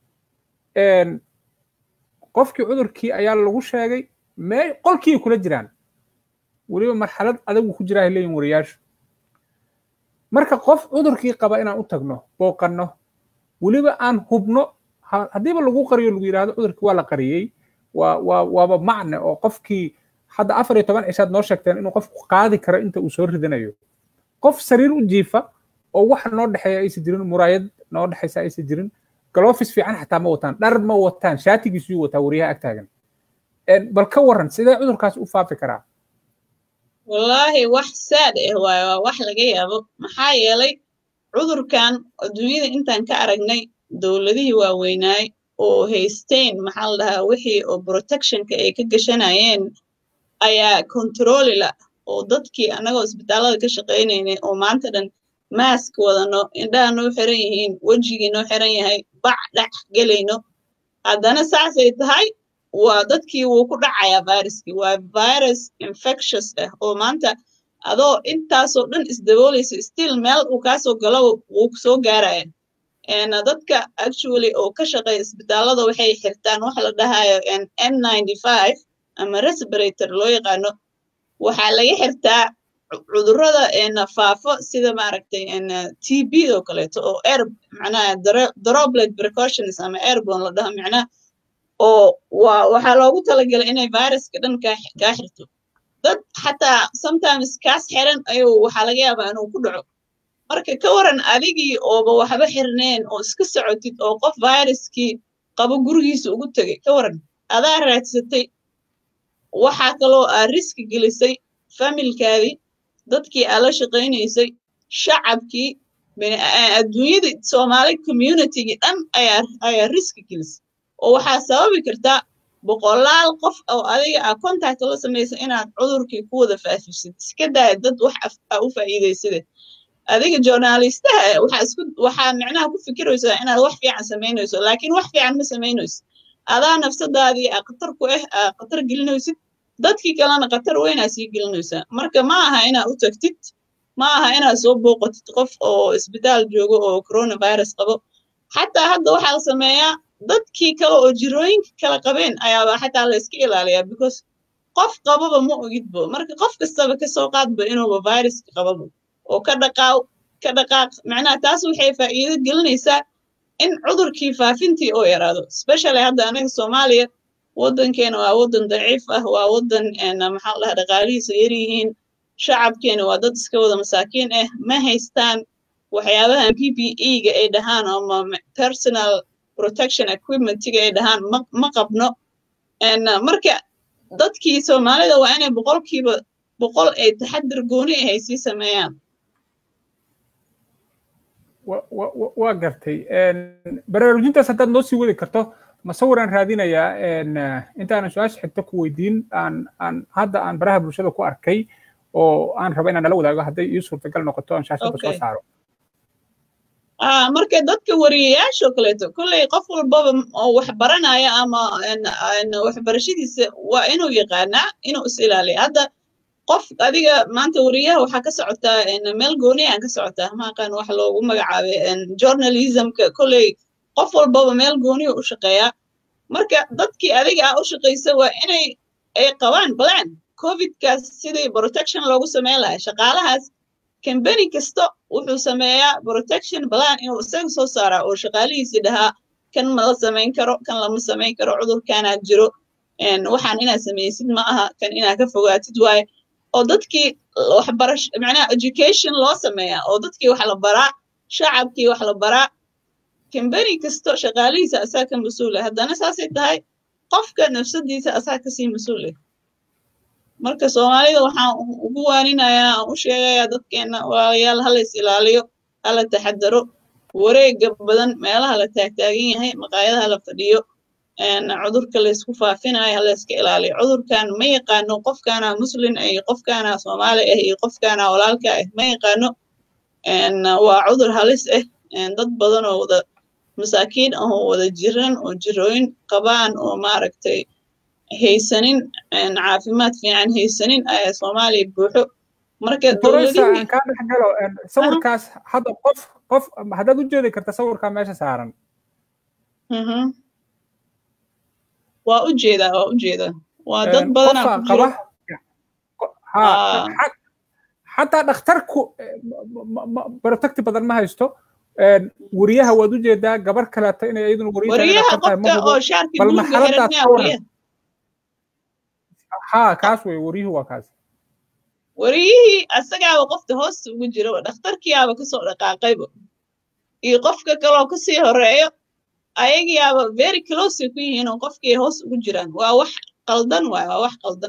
qofkii cudurkii ayaa lagu sheegay mee qolkii kula jiraan weliba marxalad adagu ku jiraa leeyihin wariyaashu marka qof cudurkii qaba inaan u tagno booqanno weliba aan hubno haddiiba lagu qariyo lagu yidhahdo cudurkii waa la qariyey waa waa waaba macne oo qofkii hadda afar iyo toban cishaad noo sheegteen inuu qofku qaadi karo inta uu soo ridanayo qof sariir u jiifa oo wax noo dhexeeya aysan jirin muraayad noo dhexaysa aysan jirin galofis fiican xataa ma wataan dhar ma wataan shaatigiisuu wataa wariyaha ag taagan bal ka waran sidee cudurkaas u faafi karaa wallaahi wax saad ah waayo waa wax laga yaabo maxaa yeelay cudurkan adduunyada intaan ka aragnay dowladihii waaweynaay oo haysteen maxaa la dhahaa wixii oo protectionka ay ka gashanayeen ayaa controli la oo dadkii annagoo isbitaallada ka shaqaynaynay oo maanta dhan maask wadano indhaha noo xiran yihiin wejigii noo xiran yahay bac dhex gelayno haddana saasay tahay waa dadkii wuu ku dhacayaa viruskii waa virus infectious ah oo maanta adoo intaasoo dhan isdaboolaysa still meel uu kaasoo galo wuu soo gaaraya dadka actually oo ka shaqeeya isbitaallada waxay xirtaan waxa la dhahayo n ninety five ama respirator loo yaqaano waxaa laga xirtaa cudurrada faafo sida maaragtay t b oo kaleeto oo air macnaha droplet precautions ama airborne la dhaho macnaha oo waa waxaa loogu talagalay inay viruska dhan kaa kaa xirto dad xataa sometimes kaas xiran ayuu waxaa laga yaabaa inuu ku dhaco marka ka waran adigii ooba waxba xirneen oo iska socotid oo qof viruskii qabo gurigiisa ugu tegay ka waran adaa raadsatay waxaa kaloo aa riski gelisay familkaadii dadkii aa la shaqaynaysay shacabkii adduunyadii soomaali communitygii dhan ayaa ayaa riski gelisay oo waxaa sababi kartaa boqolaal qof oo adiga aa contact la samaysa inaad cudurkii ku wada faafisid iska daaya dad wax aa u faa'iidaysade adiga journalistaha waxaa isku waxaa micnaha ku fikiraysaa inaad wax fiican samaynayso laakiin wax fiican ma samaynayso adaa nafsadaadii aa khatar ku ah aa khatar gelinaysid dadkii kalena khatar weynaa sii gelinaysaa marka ma aha inaa u tagtid ma aha inaad soo booqatid qof oo isbitaal joogo oo coronavirus qabo xataa hadda waxaa la sameeyaa dadkii kale oo jirooyinka kala qabeen ayaaba xataa la iska ilaaliyaa because qof qababa ma ogidbo marka qof kastaba kasoo qaadba inuuba viruska qababo oo ka dhaqaaw ka dhaqaaq macnaha taas waxay faa'iido gelinaysaa in cudurkii faafintii oo yaraado especially hadda anaga soomaaliya waddankeena waa waddan daciif ah waa waddan maxaa dhaha dhaqaalihiisa yaryihiin shacabkeena waa dad iska wada masaakiin ah ma haystaan waxyaabahan p p e-ga ay dhahaan ama personal protection equipmentiga ay dhahaan ma ma qabno marka dadkii soomaalida waa inay boqolkiiba boqol ay taxadir gooni ah ay sii sameeyaan waa gartay baraarujintaas haddaad noo sii wadi karto masawiraan raadinayaa intaanan su-aasha xigto ku weydiin aan aan hadda aan baraha bulshada ku arkay oo aan raba inaan nala wadaago hadday ii suurtagal noqoto aan shaashada soo saaro marka dadka wariyayaasha oo kaleeto kolley qof walbaba oo wax baranaya ama waxbarashadiisa waa inuu yaqaanaa inuu is ilaaliya hadda qof adiga maanta wariyaha waxaa ka socotaa meel gooni aan ka socotaa maaqaan wax loogu magacaabay journalismka kolley qof walbaba meel gooniya u shaqeeyaa marka dadkii adiga ah u shaqaysa waa inay ay qabaan plan covidkaas sidii protection loogu sameyn lahaa shaqaalahaas kambani kasta wuxuu sameeyaa protection plan inuu isaga soo saaraa oo shaqaalihiisii dhahaa kan mala samayn karo kan lama samayn karo cudurkaanaad jiro waxaan inaad samaysid ma aha kan inaad ka fogaatid waaye oo dadkii waxbarash macnaha education loo sameeyaa oo dadkii wax la baraa shacabkii wax la baraa kambani kasto shaqaalihiisa asaa ka mas-uula haddana saasay tahay qofka nafsadiisa asaa kasii mas-uula marka soomaalida waxaan ugu waaninayaa aan u sheegayaa dadkeena walaalayaal hala is ilaaliyo hala taxadaro wareega badan meelaha la taagtaagan yahay maqaayadaha la fadhiyo cudurka laysku faafinayo hala iska ilaaliyo cudurkan ma yaqaano qofkaana muslin ah iyo qofkaana soomaali ah iyo qofkaana walaalka ah ma yaqaano waa cudur halis ah dad badan oo wada masaakiin ah oo wada jiran oo jirooyin qabaan oo maaragtay haysanin caafimaad fiican haysanin ayaa soomaaliya buuxo marka aan kaa dhex galo sawirkaas hadda qof qof haddaad u jeedi karta sawirkaa meesha saaran waa u jeedaa waa u jeedaa waa dad badanaa ku jiro xataa dhakhtarku protecti badan ma haysto wariyaha waad u jeedaa gabar kaleeto inay iyaduna wariyaha qofka oo shaarki buluga xiranyaa wariyaha ha kaas wey wariyuhu waa kaas wariyihii asagaaba qofta hoosta ugu jiro dhakhtarkiyaaba kasoo dhaqaaqayba iyo qofka kaloo kasii horeeyo ayagiyaaba very close ku yihiin oo qofkii hoos ugu jiraan waa wax qaldan waay waa wax qaldan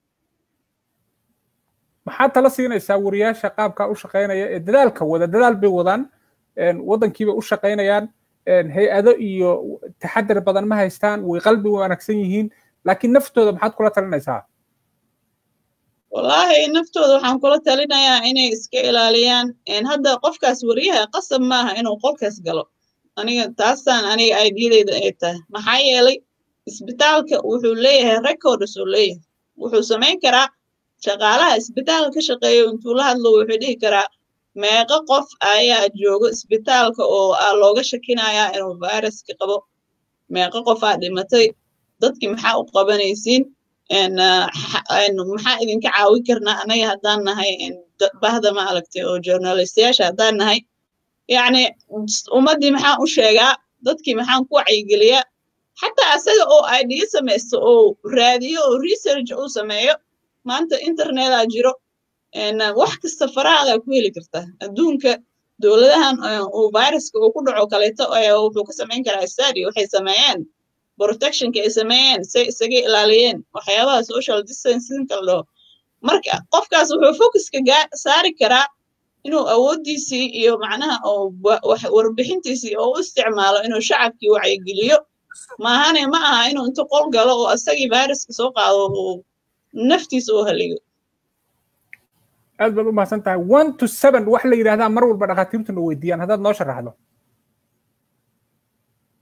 maxaad tala siinaysaa wariyaasha qaabkaa u shaqaynaya ee dadaalka wada dadaal bay wadaan waddankiibay u shaqaynayaan hay-ado iyo taxadar badan ma haystaan way qalbi wanaagsan yihiin laakiin naftooda maxaad kula talinaysaa wallaahi naftooda waxaan kula talinayaa inay iska ilaaliyaan hadda qofkaas wariyaha qasab maaha inuu qolkaas galo aniga taasaan aniga aidiyadeyda ay tahay maxaa yeelay isbitaalka wuxuu leeyahay records uu leeyahay wuxuu samayn karaa shaqaalaha isbitaalka ka shaqeeyo intuu la hadlo wuxuu dhihi karaa meeqo qof ayaa joogo isbitaalka oo aa looga shakinayaa inuu viruska qabo meeqo qofaa dhimatay dadkii maxaa u qabanaysiin maxaa idinka caawin karnaa anaga haddaan nahay bahda ma aragtay oo journalistayaasha haddaan nahay yacni ummaddii maxaan u sheegaa dadkii maxaan ku wacyigeliyaa xataa asaga oo idea samaysto oo raadiyo oo research uu sameeyo maanta internetaa jiro wax kasta farahaadaa ku heli kartaa adduunka dowladahan uu viruska uu ku dhaco kaleeto wuxuu ka samayn karaa study waxay sameeyeen protectionka ay sameeyeen say isaga ilaaliyeen waxyaabaha social distancingka la dhaho marka qofkaas wuxuu focuska saari karaa inuu awooddiisii iyo macnaha oo warbixintiisii oo u isticmaalo inuu shacabkii wacyigeliyo maahane ma aha inuu inta qol galo oo asagii viruska soo qaado uu naftiisa u haliyo aad baad u mahadsan tahay one to seven wax la yidhahdaa mar walba dhakhaatiirtuna weydiiyaan haddaad noo sharaxdo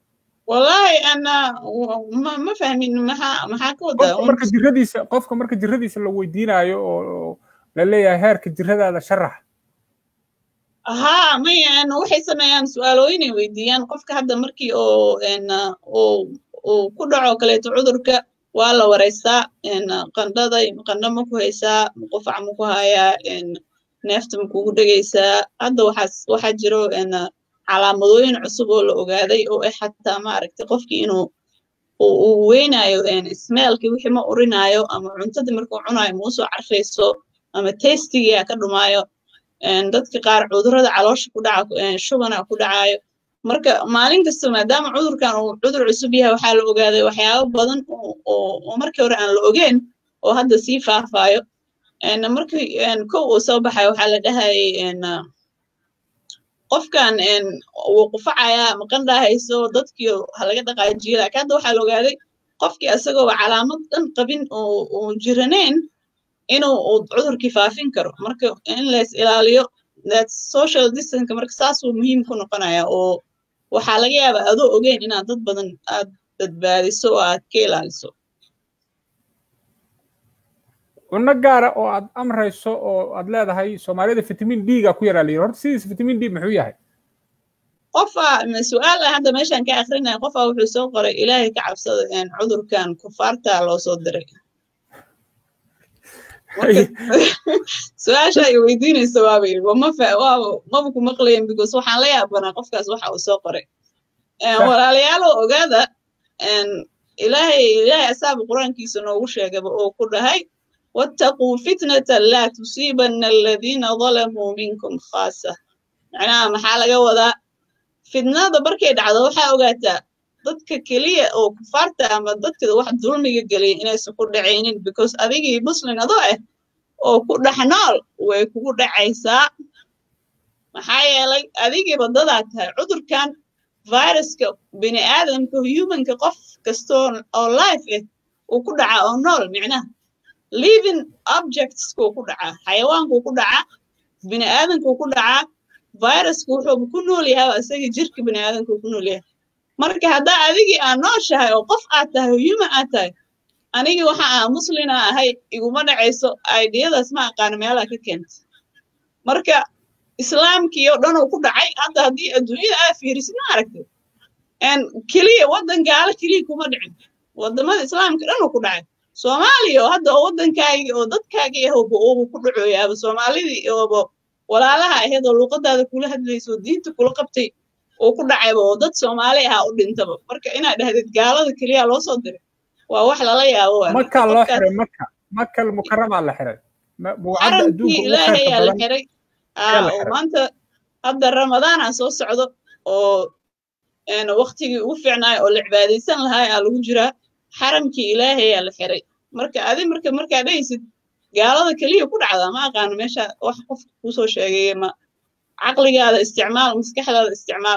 wallahi ana ma ma fahmin maxaa maxaa ka wadaa qofka marka jiradiisa qofka marka jiradiisa la weydiinayo oo la leeyahay heerka jiradaada sharax haa maya waxay sameeyaan su-aalooyinay weydiiyaan qofka hadda markii oo uu uu ku dhaco kaleeto cudurka waa la wareystaa qandhada qandho ma ku haysaa qufac ma ku hayaa neefta ma kugu dhegaysaa hadda waxaas waxaa jiro calaamadooyin cusub oo la ogaaday oo ah xataa maaragtay qofkii inuu uu weynayo smeelkii wixii ma urinaayo ama cuntadii markuu cunayo ma usoo carfayso ama tastigia ka dhumaayo dadka qaar cudurada caloosha ku dhaca shubana ku dhacayo marka maalin kasta maadaama cudurkan uu cudur cusub yahay waxaa la ogaaday waxyaabo badan oo markii hore aan la ogeyn oo hadda sii faafayo markii kow uu soo baxayo waxaa la dhahayay qofkan wuu qufacayaa maqandhaa hayso dadkii halaga dhaqaajiyo laakiin hadda waxaa la ogaaday qofkii isagooba calaamad dhan qabin oo jiranayn inuu cudurkii faafin karo marka in lays ilaaliyo social distance marka saasuu muhiim ku noqonaya oo waxaa laga yaabaa adoo ogeyn inaad dad badan aad badbaadiso oo aad ka ilaaliso cunno gaara oo aad amrayso oo aad leedahay soomaalida vitamin d ga ku yaraa layiri horta sidiis vitamin d muxuu yahay qofa su-aal ah hadda meeshaan ka akrinaya qofa wuxuu soo qoray ilaahay ka cabsada cudurkan kufaarta loo soo diray su-aasha ay weydiinaysa waaba yiri maba ku maqlayen because waxaan la yaabanaa qofkaas waxa uu soo qoray walaalayaalo ogaada ilaahay ilaahay asaaba qur-aankiisa noogu sheegaba oo ku dhahay wattaquu fitnatan laa tusiibanna aladiina dalamuu minkum khaasa macnaha maxaa laga wadaa fitnada markay dhacdo waxaa ogaataa dadka keliya oo kufaarta ama dadka wax dulmiga geliya inaysan ku dhacaynin because adigii muslin adoo ah oo ku dhex nool way kugu dhacaysaa maxaa yeelay adigiiba dadaa tahay cudurkan viruska bini aadamka humanka qof kastoo oo life ah uu ku dhacaa oo nool micnaha living objectskuu ku dhacaa xayawaankuu ku dhacaa bini aadamkuu ku dhacaa viruska wuxuu ku nool yahay isaga jirka bini aadamkuu ku nool yahay marka haddaa adigii aad nooshahay oo qof aad tahay oo human aad tahay anigii waxa aan muslina ahay iguma dhacayso aidiyadaas ma aqaano meelaha ka keenta marka islaamkii oo dhan uu ku dhacay hadda haddii adduunyada aad fiirisid ma aragtid keliya waddan gaalo keliya kuma dhicin waddamada islaamka dhan uu ku dhacay soomaaliya oo hadda oo waddankaagii oo dadkaagii ah ooba ooba ku dhacoyaaba soomaalidii ooba walaalaha ahayd oo luuqadaada kula hadlayso oo diinta kula qabtay oo ku dhacayba oo dad soomaali ah u dhintaba marka inaad dhahdid gaalada keliya loo soo diray waa wax lala yaabo makaa loo xiray maka makal mukaramaa la xiray xaramkii ilaahayaa la xiray oo maanta hadda ramadaana soo socdo oo waktigii ugu fiicnaayo oo la cibaadaysan lahaa aa lagu jiraa xaramkii ilaahayaa la xiray marka adi marka markaa dhahaysid gaalada keliya ku dhacdaa ma aqaano meesha wax qofka kusoo sheegay ma caqligaada isticmaal maskaxdaada isticmaal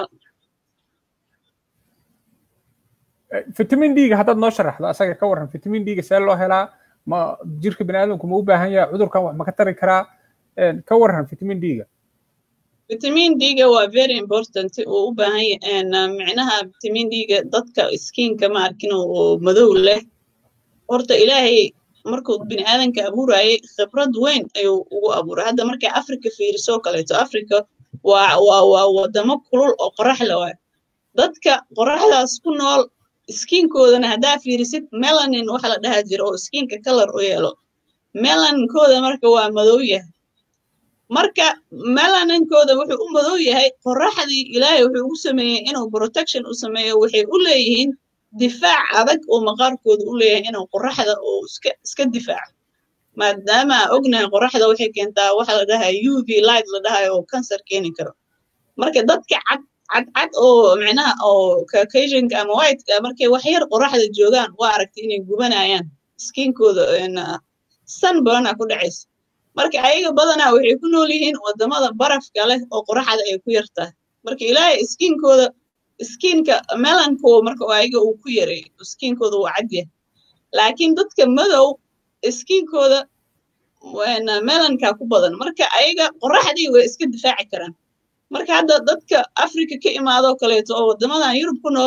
vitamin d-ga haddaad noo sharaxdo asaga ka warran vitamin d-ga see loo helaa ma jirka bini aadamku ma u baahan yahay cudurkan wax ma ka tari karaa ka warran vitamin d-ga vitamin d-ga waa very important uu u baahan yahay micnaha vitamin d-ga dadka skinka ma arkin oo madow leh horta ilaahay markuu bini aadanka abuurayay khibrad weyn ayuu ugu abuuray hadda markay africa fiirisoo kaleeto africa waa waa waa wadamo kulul oo qorax le waay dadka qoraxdaas ku nool skiinkoodana haddaa fiirisid melanin waxa la dhahaa jira oo skiinka kalar u yeelo melaninkooda marka waa madow yahay marka melaninkooda wuxuu u madow yahay qoraxdii ilaahay wuxuu ugu sameeyey inuu protection u sameeyo waxay u leeyihiin difaac adag oo maqaarkooda u leeyahay inuu qoraxda oo iska iska difaaco maadaama ognahay qoraxda waxay keentaa waxa la dhahaa u v light la dhahayo oo cancer keeni karo marka dadka cad cadcad oo micnaha oo caucasianka ama whiteka markay wax yar qoraxda joogaan waa aragtay inay gubanayaan skiinkooda sunburna ku dhacaysa marka ayaga badanaa waxay ku nool yihiin wadamada barafka leh oo qoraxda ay ku yartahay marka ilaahay skiinkooda skiinka melanko marka ayaga uu ku yaray skiinkooda waa cadyahay laakiin dadka madow skiinkooda melanka ku badan marka ayaga qoraxdii way iska difaaci karaan marka hadda dadka africa ka imaadoo kaleeto oo waddamadan yurub ku nool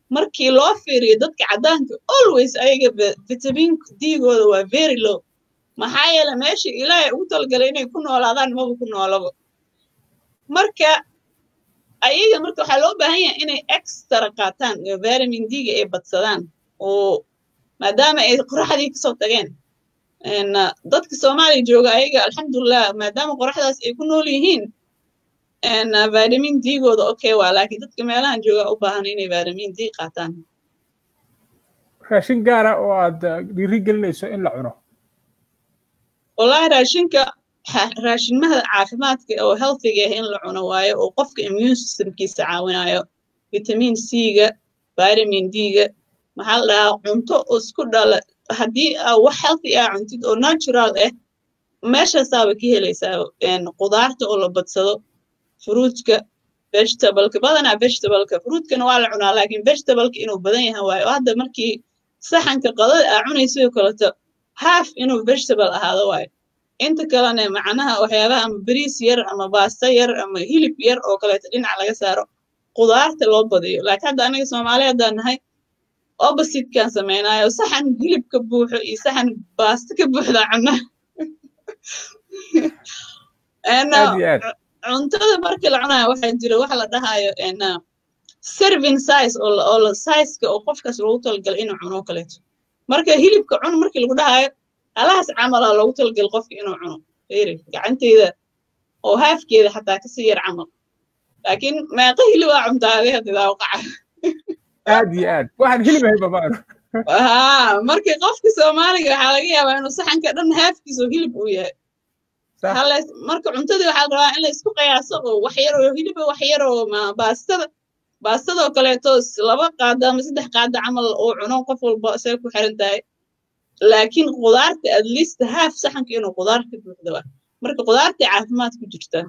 markii loo fiiriyo dadka caddaanka always ayaga vitamin d-gooda waa very low maxaa yeele meesha ilaahay ugu talagalay inay ku noolaadaan maba ku noolaba marka ayaga marka waxaa loo baahan yahay inay extra qaataan oo vitamin d-ga ay badsadaan oo maadaama ay qoraxdii kasoo tageen dadka soomaaliya jooga ayaga alxamdulilah maadaama qoraxdaas ay ku nool yihiin vitamin d-gooda okay waa laakiin dadka meelahan jooga u baahan inay vitamin d qaataan raashin gaara oo aad dhiiri gelinayso in la cuno wallahi raashinka raashinmada caafimaadka oo healthiga ah in la cuno waayo oo qofka immune systemkiisa caawinayo vitamin c-ga vitamin d-ga maxaa la dhahaa cunto isku dhala haddii wax healthy ah cuntid oo natural ah meeshaasaaba ka helaysaa qudaarta oo la badsado fruitka vegetableka badanaa vegetableka fruitkana waa la cunaa laakiin vegetableka inuu badan yahay waayo oo hadda markii saxanka qadada aa cunaysidoo kaleto half inuu vegetable ahaado waayo inta kalena macnaha waxyaabaha ama bariis yar ama baasta yar ama hilib yar oo kaleeto dhinac laga saaro qudaarta loo badiyo laakiin hadda aniga soomaali haddaan nahay oppositekan samaynayo saxan hilib ka buuxo iyo saxan baasta ka buuxda cunna cuntada markii la cunayo waxaa jira waxa la dhahayo serving size oo la sizeka oo qofkaas loogu talagalay inuu cuno kaleeto marka hilibka cun markii lagu dhahayo alahaas camalaa loogu talagal qofka inuu cuno firi gacanteyda oo haafkeeda xataa kasii yar camal laakiin meeqa hilibaa cuntaade hadidaa waqaca aad iyo aad waxaan hilib ahay babaano haa marka qofka soomaaliga waxaa laga yaabaa inuu saxanka dhan haafkiisa oo hilib uu yahay marka cuntadii waxaa la rabaa in la isku qiyaaso oo wax yar oo hiliba wax yar oo baastada baastadoo kaleeto laba qaada ama saddex qaada camal oo cuno qof walba say ku xiran tahay laakiin qudaarta at least half saxanka inuu qudaar ka buuxdo waa marka qudaartay caafimaad ku jirtaa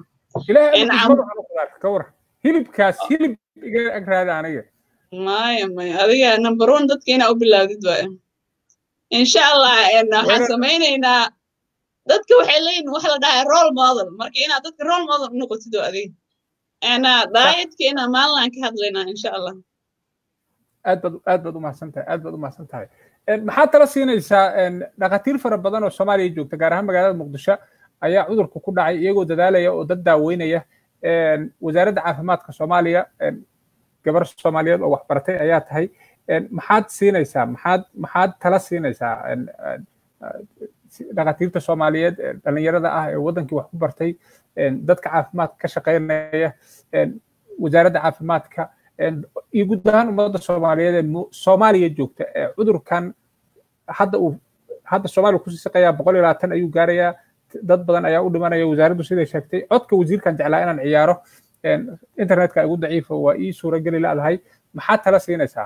ka war hilibkaas hilib iga agraada aniga maya maya adiga number one dadka inaa u bilaawdid waaya insha allah waxaan samaynaynaa dadka waxay leeyihin waxa la dhahaa role model marka inaad dadka role model u noqotid oo adiga daayetka inaa maalinaan ka hadlaynaa insha allah aad baad aad baad umahadsan tahay aad baad umahadsan tahay maxaad tala siinaysaa dhakhaatiir fara badan oo soomaaliya joogta gaar ahaan magaalada muqdisho ayaa cudurka ku dhacay iyagoo dadaalaya oo dad daaweynaya wasaaradda caafimaadka soomaaliya gabar soomaaliyeed oo waxbaratay ayaa tahay maxaad siinaysaa maxaad maxaad tala siinaysaa dhakhaatiirta soomaaliyeed dhalinyarada ah ee waddankii wax ku bartay dadka caafimaadka ka shaqaynaya wasaaradda caafimaadka iyo guud ahaan ummadda soomaaliyeed ee soomaaliya joogta ee cudurkan hadda uu hadda soomaaliya kusii shaqeeyaa boqol iyo labaatan ayuu gaarayaa dad badan ayaa u dhimanaya wasaaraddu siday sheegtay codka wasiirkan jeclaa inaan ciyaaro internetka igu daciifa waa ii suurageli laadahay maxaad tala siinaysaa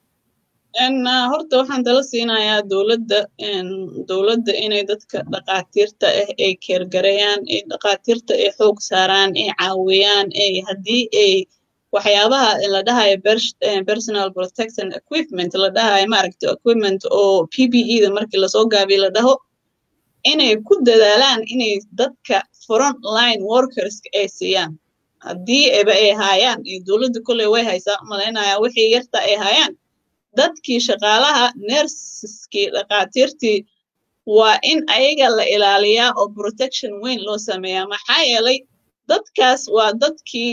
horta waxaan tala siinayaa dowladda dowladda inay dadka dhakhaatiirta ah ay keergareeyaan ay dhakhaatiirta ay xoog saaraan ay caawiyaan ay haddii ay waxyaabaha la dhahayo personal protection equipment la dhahayo maaragta equipment oo p p e da markii lasoo gaabiyo la dhaho inay ku dadaalaan inay dadka front line workerska ay siiyaan haddii eba ay haayaan dowladda kolley way haysaa umalaynaya wixii yarta ay haayaan dadkii shaqaalaha nersiskii dhakhaatiirtii waa in ayaga la ilaaliyaa oo protection weyn loo sameeyaa maxaa yeelay dadkaas waa dadkii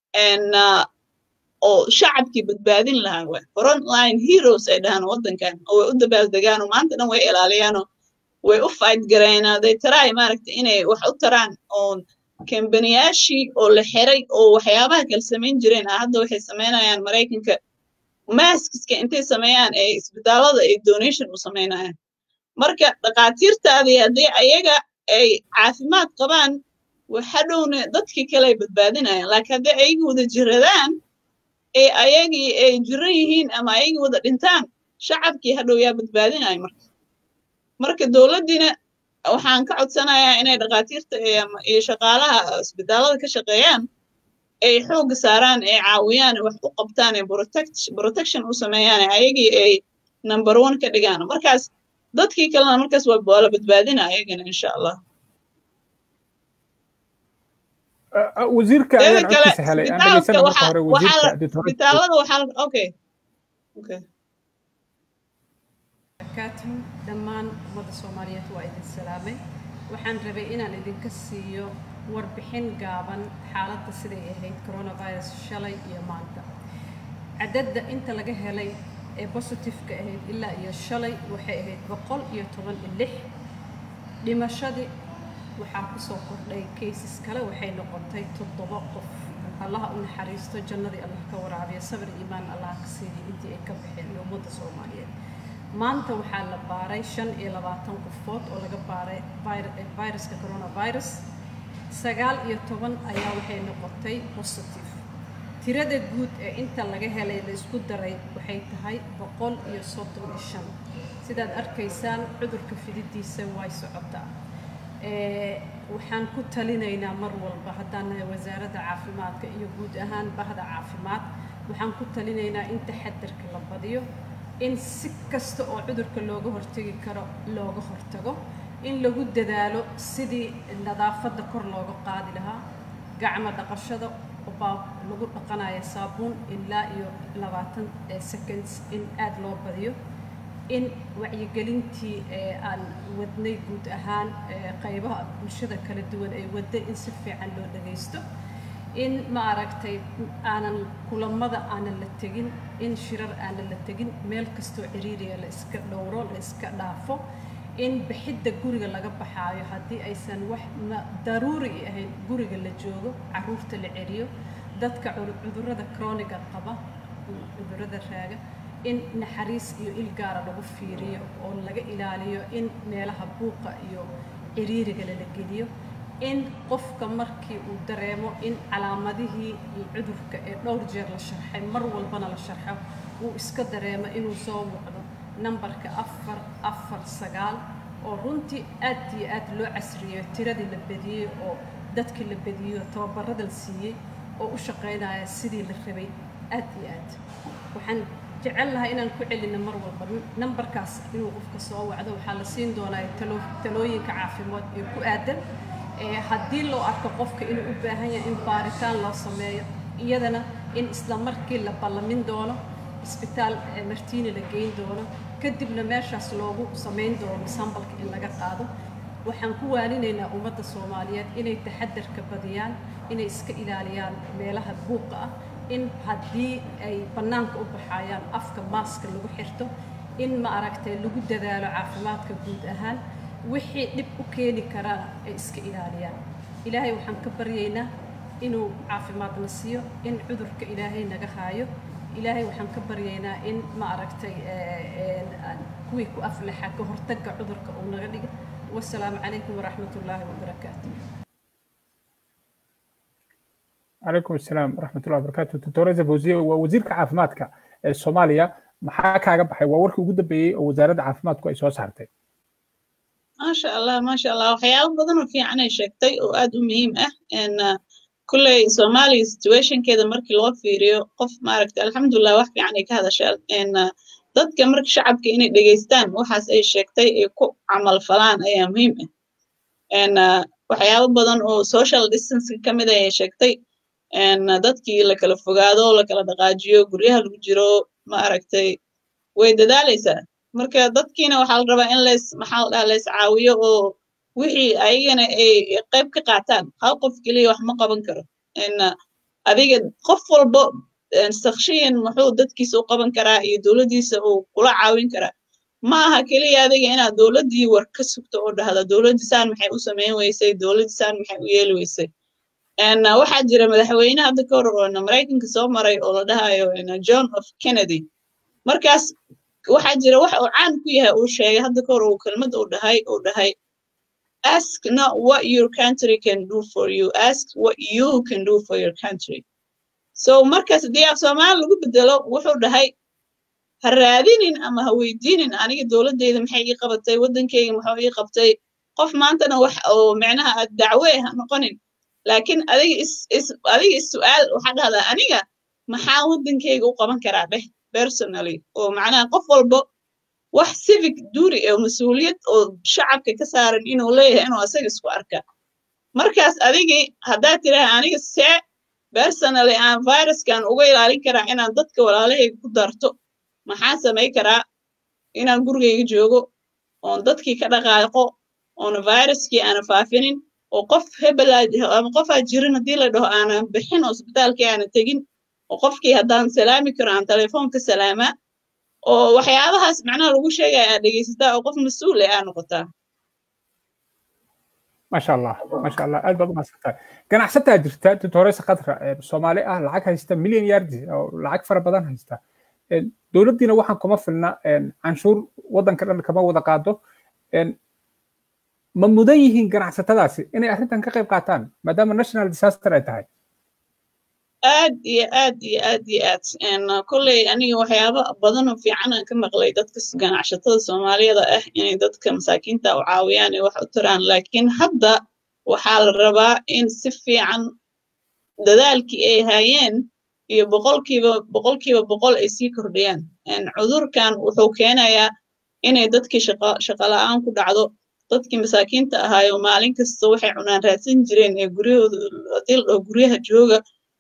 oo shacabkii badbaadin lahaa wa frontline heroes ay dhahaan waddankan oo way u dabaaldegaanoo maanta dhan way ilaaliyaanoo way u fight gareenaa they try maaragta inay wax u taraan oo kambaniyaashii oo la xiray oo waxyaabaha kala samayn jireen ah hadda waxay samaynayaan maraykanka maskiska intay sameeyaan ee isbitaallada ay donation u samaynayaan marka dhakhaatiirtaadii haddii ayaga ay caafimaad qabaan hadhowna dadkii kale ay badbaadinayaan laakiin haddii ayagii wada jiradaan ee ayagii ay jiran yihiin ama ayagii wada dhintaan shacabkii hadhow yaa badbaadinaya marka marka dowladdiina waxaan ka codsanayaa inay dhakhaatiirta iyo shaqaalaha isbitaallada ka shaqeeyaan ay xooga saaraan ay caawiyaan wax u qabtaan ay protection u sameeyaan ayagii ay number one ka dhigaan markaas dadkii kalena markaas waa la badbaadina ayagana insha allah wasiirka ayaan codkiisa helay aan dhegeysanay marka hore wasiirka isbitaallada waxaa okay barakaatuhu dhammaan ummadda soomaaliyeed waa idin salaamay waxaan rabay inaan idinka siiyo warbixin gaaban xaaladda siday ahayd coronavirus shalay iyo maanta cadadda inta laga helay ee positifeka ahayd ilaa iyo shalay waxay ahayd boqol iyo toban iyo lix dhimashadii waxaa kusoo kordhay cases kale waxay noqotay toddoba qof allaha u naxariisto jannadii allah ka waraabiya sabir iimaan allah ka siiyay intii ay ka baxeen iyo ummadda soomaaliyeed maanta waxaa la baaray shan iyo labaatan qofood oo laga baaray viruska coronavirus sagaal iyo toban ayaa waxay noqotay positive tirada guud ee inta laga helay la isku daray waxay tahay boqol iyo soddon iyo shan sidaad arkaysaan cudurka fididiisa way socotaa waxaan ku talinaynaa mar walba haddaan nahay wasaaradda caafimaadka iyo guud ahaan bahda caafimaad waxaan ku talinaynaa in taxadarka la badiyo in si kasta oo cudurka looga hortegi karo looga hortago in lagu dadaalo sidii nadaafadda kor looga qaadi lahaa gacmo dhaqashada baa lagu dhaqanaya saabuun ilaa iyo labaatan seconds in aada loo badiyo in wacyigelintii aan wadnay guud ahaan qaybaha bulshada kala duwan ay wadday in si fiican loo dhagaysto in ma aragtay aanan kulamada aanan la tegin in shirar aanan la tegin meel kastoo ciriiriya la iska dhowro la iska dhaafo in bixidda guriga laga baxaayo haddii aysan wax daruuri ahayn guriga la joogo caruurta la celiyo dadka cudurrada krooniga qaba cudurrada raaga in naxariis iyo il gaara lagu fiiriyo oo laga ilaaliyo in meelaha buuqa iyo ciriiriga lala geliyo in qofka markii uu dareemo in calaamadihii cudurka ee dhowr jeer la sharxay mar walbana la sharxo uu iska dareemo inuu soo muuqdo nambarka afar afar sagaal oo runtii aad iyo aad loo casriyeyo tiradii la bediyey oo dadkii la bediyo tababarada la siiyey oo u shaqaynaya sidii la rabay aad iyo aad waxaan jecel lahaa inaan ku celino mar walba nambarkaas inuu qofka soo wacdo waxaa la siin doonaa talooyinka caafimaad ee ku aadan haddii loo arko qofka inuu u baahan yahay in baaritaan loo sameeyo iyadana in isla markii la ballamin doono isbitaal martiini la geyn doono kadibna meeshaas loogu samayn doono sambalka in laga qaado waxaan ku waaninaynaa ummadda soomaaliyeed inay taxadarka badiyaan inay iska ilaaliyaan meelaha buuqa ah in haddii ay bannaanka u baxayaan afka maaska lagu xirto in ma aragtay lagu dadaalo caafimaadka guud ahaan wixii dhib u keeni karana ay iska ilaaliyaan ilaahay waxaan ka baryaynaa inuu caafimaadna siiyo in cudurka ilaahay naga haayo ilaahay waxaan ka baryaynaa in ma aragtay kuwii ku aflaxa ka hortagga cudurka uu naga dhiga wasalaamu calaykum waraxmat ullaahi wabarakaatu calaykum asalaam waraxmatullahi wabarakaatu doctor fawziye waa wasiirka caafimaadka ee soomaaliya maxaa kaaga baxay waa warkii ugu dambeeyey oo wasaaradda caafimaadku ay soo saartay maasha allah maasha allah waxyaabo badan oo fiican ay sheegtay oo aad u muhiim ah kulley soomaaliya situationkeeda markii loo fiiriyo qof maaragta alxamdulilah wax fiican ay ka hadashaa dadka marka shacabka inay dhegeystaan waxaas ay sheegtay ay ku camal falaan ayaa muhiim ah waxyaabo badan oo social distancing ka mid ayay sheegtay dadkii la kala fogaado la kala dhaqaajiyo guryaha lagu jiro ma aragtay way dadaalaysaa marka dadkiina waxaa la rabaa in leys maxaa la dhaha leys caawiyo oo wixii ayagana ay qayb ka qaataan hal qof keliya wax ma qaban karo adiga qof walba sakshiyan muxuu dadkiisa u qaban karaa iyo dowladdiisa uu kula caawin karaa ma aha keliya adiga inaad dowladdii war ka sugto oo dhahda dowladdii saan maxay u samayn weysay dowladdii saan maxay u yeeli weysay waxaa jira madaxweyne hadda ka hor oo maraykanka soo maray oo la dhahayo john of kennedy markaas waxaa jira wax uu caan ku yahay uu sheegay hadda ka hor uu kelmad uu dhahay uu dhahay ask not what your country can do for you ask what you can do for your country so markaas haddii af soomaali lagu bedelo wuxuu dhahay ha raadinin ama ha weydiinin aniga dowladdeyda maxay ii qabatay waddankeyga muxuu ii qabtay qof maantana wax oo micnaha aad dacwe ha noqonin laakiin adiga is is adiga is su'aal waxaa dhahdaa aniga maxaa waddankeyga u qaban karaa dheh personally oo macnaha qof walba wax civic duty oo mas-uuliyad oo shacabka ka saaran inuu leeyahay inuu asaga isku arka markaas adigii haddaad tiraha aniga see personally aan viruskan uga ilaalin karaa inaan dadka walaalahayga ku darto maxaa samay karaa inaan gurigayga joogo oon dadkii ka dhaqaaqo oona viruskii aana faafinin oo qof hebelaa ama qofaa jirin haddii la dhaho aanan bixin oo isbitaalkii aana tegin oo qofkii haddaan salaami karo aan telefoonka salaamaa oo waxyaabahaas macnaha lagu sheegaya aad dhegaysataa oo qof mas-uul eh aa noqotaa maasha allah maasha allah aad baad umahadsantahay ganacsataa jirta tutoreysa khadra soomaali ah lacag haysta milyan yardi oo lacag fara badan haysta dowladdiina waxaan kuma filna canshuur waddanka dhan kama wada qaado ma mudan yihiin ganacsatadaasi inay arrintan ka qayb qaataan maadaama national disaster ay tahay aad iyo aad iyo aad iyo aad kolley aniga waxyaaba badan oo fiican aan ka maqlay dadka ganacsatada soomaaliyada ah inay dadka masaakiinta u caawiyaan ee wax u taraan laakiin hadda waxaa la rabaa in si fiican dadaalkii ay hayeen iyo boqolkiiba boqolkiiba boqol ay sii kordhiyaan cudurkan wuxuu keenayaa inay dadkii shaqo la'aan ku dhacdo dadkii masaakiinta ahaayo maalin kasta waxay cunaan raadsan jireen ee guryahooda haddii la dhaho guryaha jooga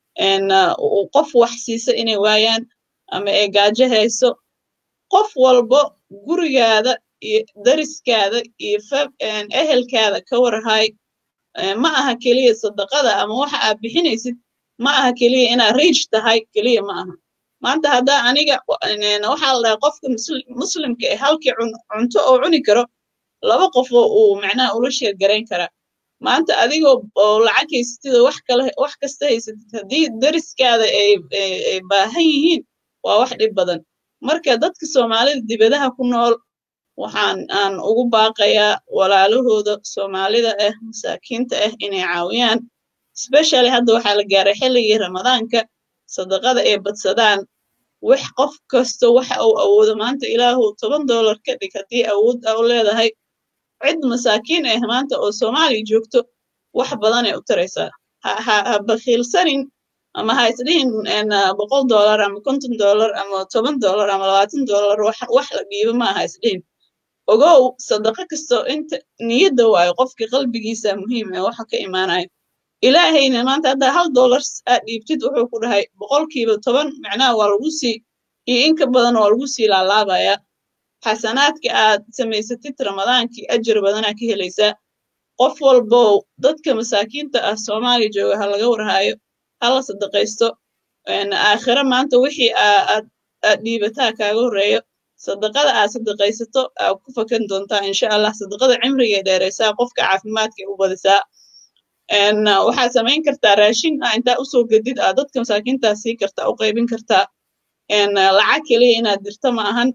qof wax siisa inay waayaan ama ay gaajo hayso qof walbo gurigaada iyo dariskaada iyo ehelkaada ka warhay ma aha keliya sadaqada ama waxa aad bixinaysid ma aha keliya inaad riij tahay keliya ma aha maanta haddaa aniga waxaa la dhahay qofka muslimka ee halkii cunto oo cuni karo laba qofoo uu macnaha ula sheer garayn karaa maanta adigoo oo lacag haysatid oo wax kale wax kasta haysatid haddii dariskaada ay ay baahan yihiin waa wax dhib badan marka dadka soomaalida dibadaha ku nool waxaan aan ugu baaqayaa walaalahooda soomaalida ah masaakiinta ah inay caawiyaan especially hadda waxaa la gaaray xilligii ramadaanka sadaqada ay badsadaan wax qof kasta waxa uu awoodo maanta ilaahu toban dollar ka dhig haddii awood u leedahay cid masaakiin ah maanta oo soomaaliya joogto wax badan ay u taraysaa ha bakhiilsanin ama ha isdhihin boqol dollar ama konton dollar ama toban dollar ama labaatan dollar wax la dhiibo ma aha isdhihin ogow sadaqo kasto inta niyadda waayo qofka qalbigiisa muhiim ee waxa ka imaanayo ilaahayna maanta haddaa hal dollar aad dhiibtid wuxuu ku dhahay boqolkiiba toban macnaha waa lagu sii iyo inka badan waa lagu sii laalaabaya xasanaadka aad samaysatid ramadaankii ajar badanaa ka helaysaa qof walbow dadka masaakiinta ah soomaaliya jooga ha laga warhaayo hala sadaqaysto aakhiro maanta wixii aad aad dhiibataa kaaga horreeyo sadaqada aad sadaqaysato aad ku fakan doontaa insha allah sadaqada cimrigay dheeraysaa qofka caafimaadkay u badisaa waxaad samayn kartaa raashin ah intaa usoo gedid aad dadka masaakiintaa sii kartaa u qaybin kartaa lacag keliya inaad dirto ma ahan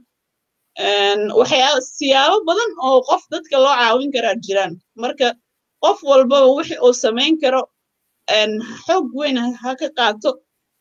waxyaa siyaabo badan oo qof dadka loo caawin karaa jiraan marka qof walbaba wixi uu samayn karo xoog weyn ha ka qaato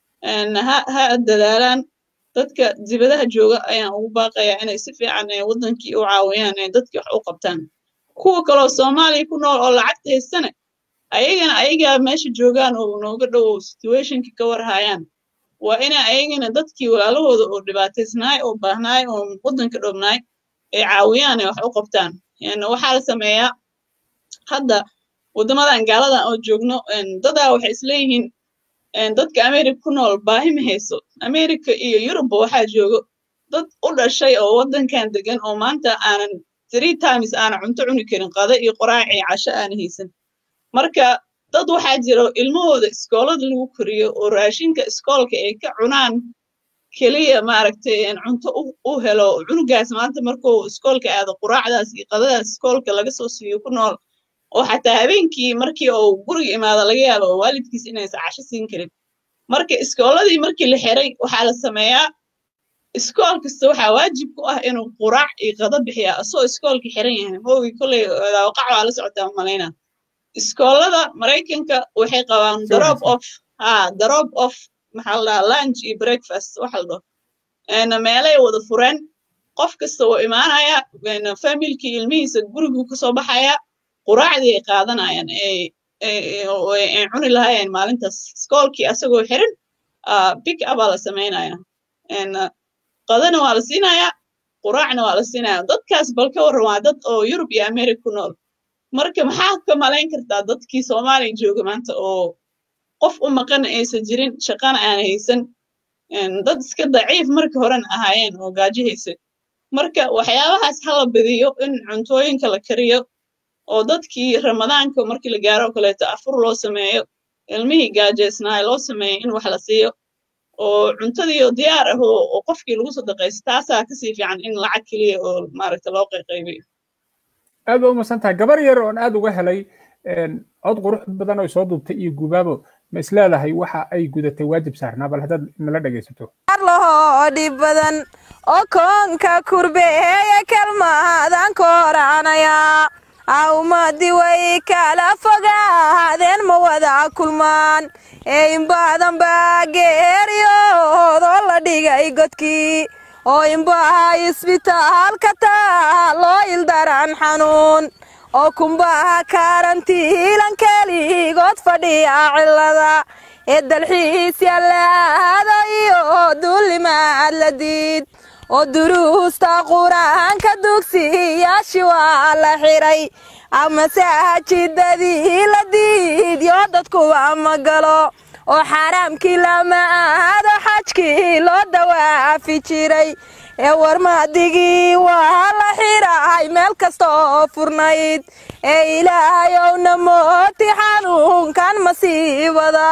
ha dadaalaan dadka dibadaha jooga ayaan ugu baaqayaa inay si fiican waddankii u caawiyaan ee dadkii wax u qabtaan kuwa kaloo soomaaliya ku nool oo lacagta haystane ayagana ayagaa meesha joogaan oo nooga dhowow situationka ka warhayaan waa ina ayagana dadkii walaalahooda oo dhibaataysnaay oo baahnaay oo waddanka dhobnaay ay caawiyaan ay wax u qabtaan waxaa la sameeyaa hadda waddamadan gaaladan oo joogno dadaa waxay isleeyihiin dadka america ku nool baahi ma hayso america iyo yurubba waxaa joogo dad u dhashay oo waddankan degan oo maanta aanan three times aanan cunto cuni karin qada iyo qoraac iyo casho aana haysan marka dad waxaa jiro ilmahooda iskoolada lagu koriyo oo raashinka iskoolka ay ka cunaan keliya maaragtay cunto u helo cunugaas maanta markuu iskoolka aado quraacdaas iyo qadadaas iskoolka laga soo siiyo ku nool oo xataa habeenkii markii uu guriga imaado laga yaabo oo waalidkiis inaysan casho siin karin marka iskooladii markii la xiray waxaa la sameeyaa iskool kasta waxaa waajib ku ah inuu quraac iyo qado bixiya asoo iskoolka xiran yahay moogi kolley waqac waa la socotaa malaynaa iskoolada maraykanka waxay qabaan drop off ha drop off maxaa la dhahaa lunch iyo breakfast waxa la dhaho meelay wada fureen qof kasta wuu imaanaya familkii ilmihiisa guriguu kasoo baxaya quraacdii ay qaadanayaan ay cuni lahaayeen maalintaas iskoolkii asagoo xiran pick upaa la samaynaya qadana waa la siinaya quraacna waa la siinaya dadkaas bal ka warran waa dad oo yurub iyo america ku nool marka maxaa ka malayn kartaa dadkii soomaaliya jooga maanta oo qof u maqana aysan jirin shaqana aan haysan dad iska daciif marka horena ahaayeen oo gaajahaysa marka waxyaabahaas hala badiyo in cuntooyinka la kariyo oo dadkii ramadaanka markii la gaaro oo kaleeto afur loo sameeyo ilmihii gaajaysnaa loo sameeyo in wax la siiyo oo cuntadii oo diyaar ah oo qofkii lagu sadaqaysto taasaa kasii fiican in lacag keliya oo maaragta loo qayqaybiyo aad baa umasan tahay gabar yar oon aad uga helay cod qurux badan oo soo duubtay iyo gubaabo ma is leedahay waxa ay gudatay waajib saarnaa bal haddaad nala dhegaysato lahoo dhib badan oo koonka kurbeeya kalmaadan kooranaya awmadi way kala fogaadeen ma wada kulmaan ee inbadan baa geeriyoodoo la dhigay godkii oo inbaha isbitaalka taa loo ildaran xanuun oo kumbaha karantiilan keligood fadhiya cilada ee dalxiis yallaada iyo duulimaad la diid oo duruusta qur-aanka dugsiyaashii waa la xiray amasaajidadii la diidyo dadkuwa ma galo oo xaaraamkii lama aado xajkii loo dawaafi jiray ee warmaadigii waa la xirahay meel kasta oo furnayd ee ilaahayowna mooti xanuunkan masiibada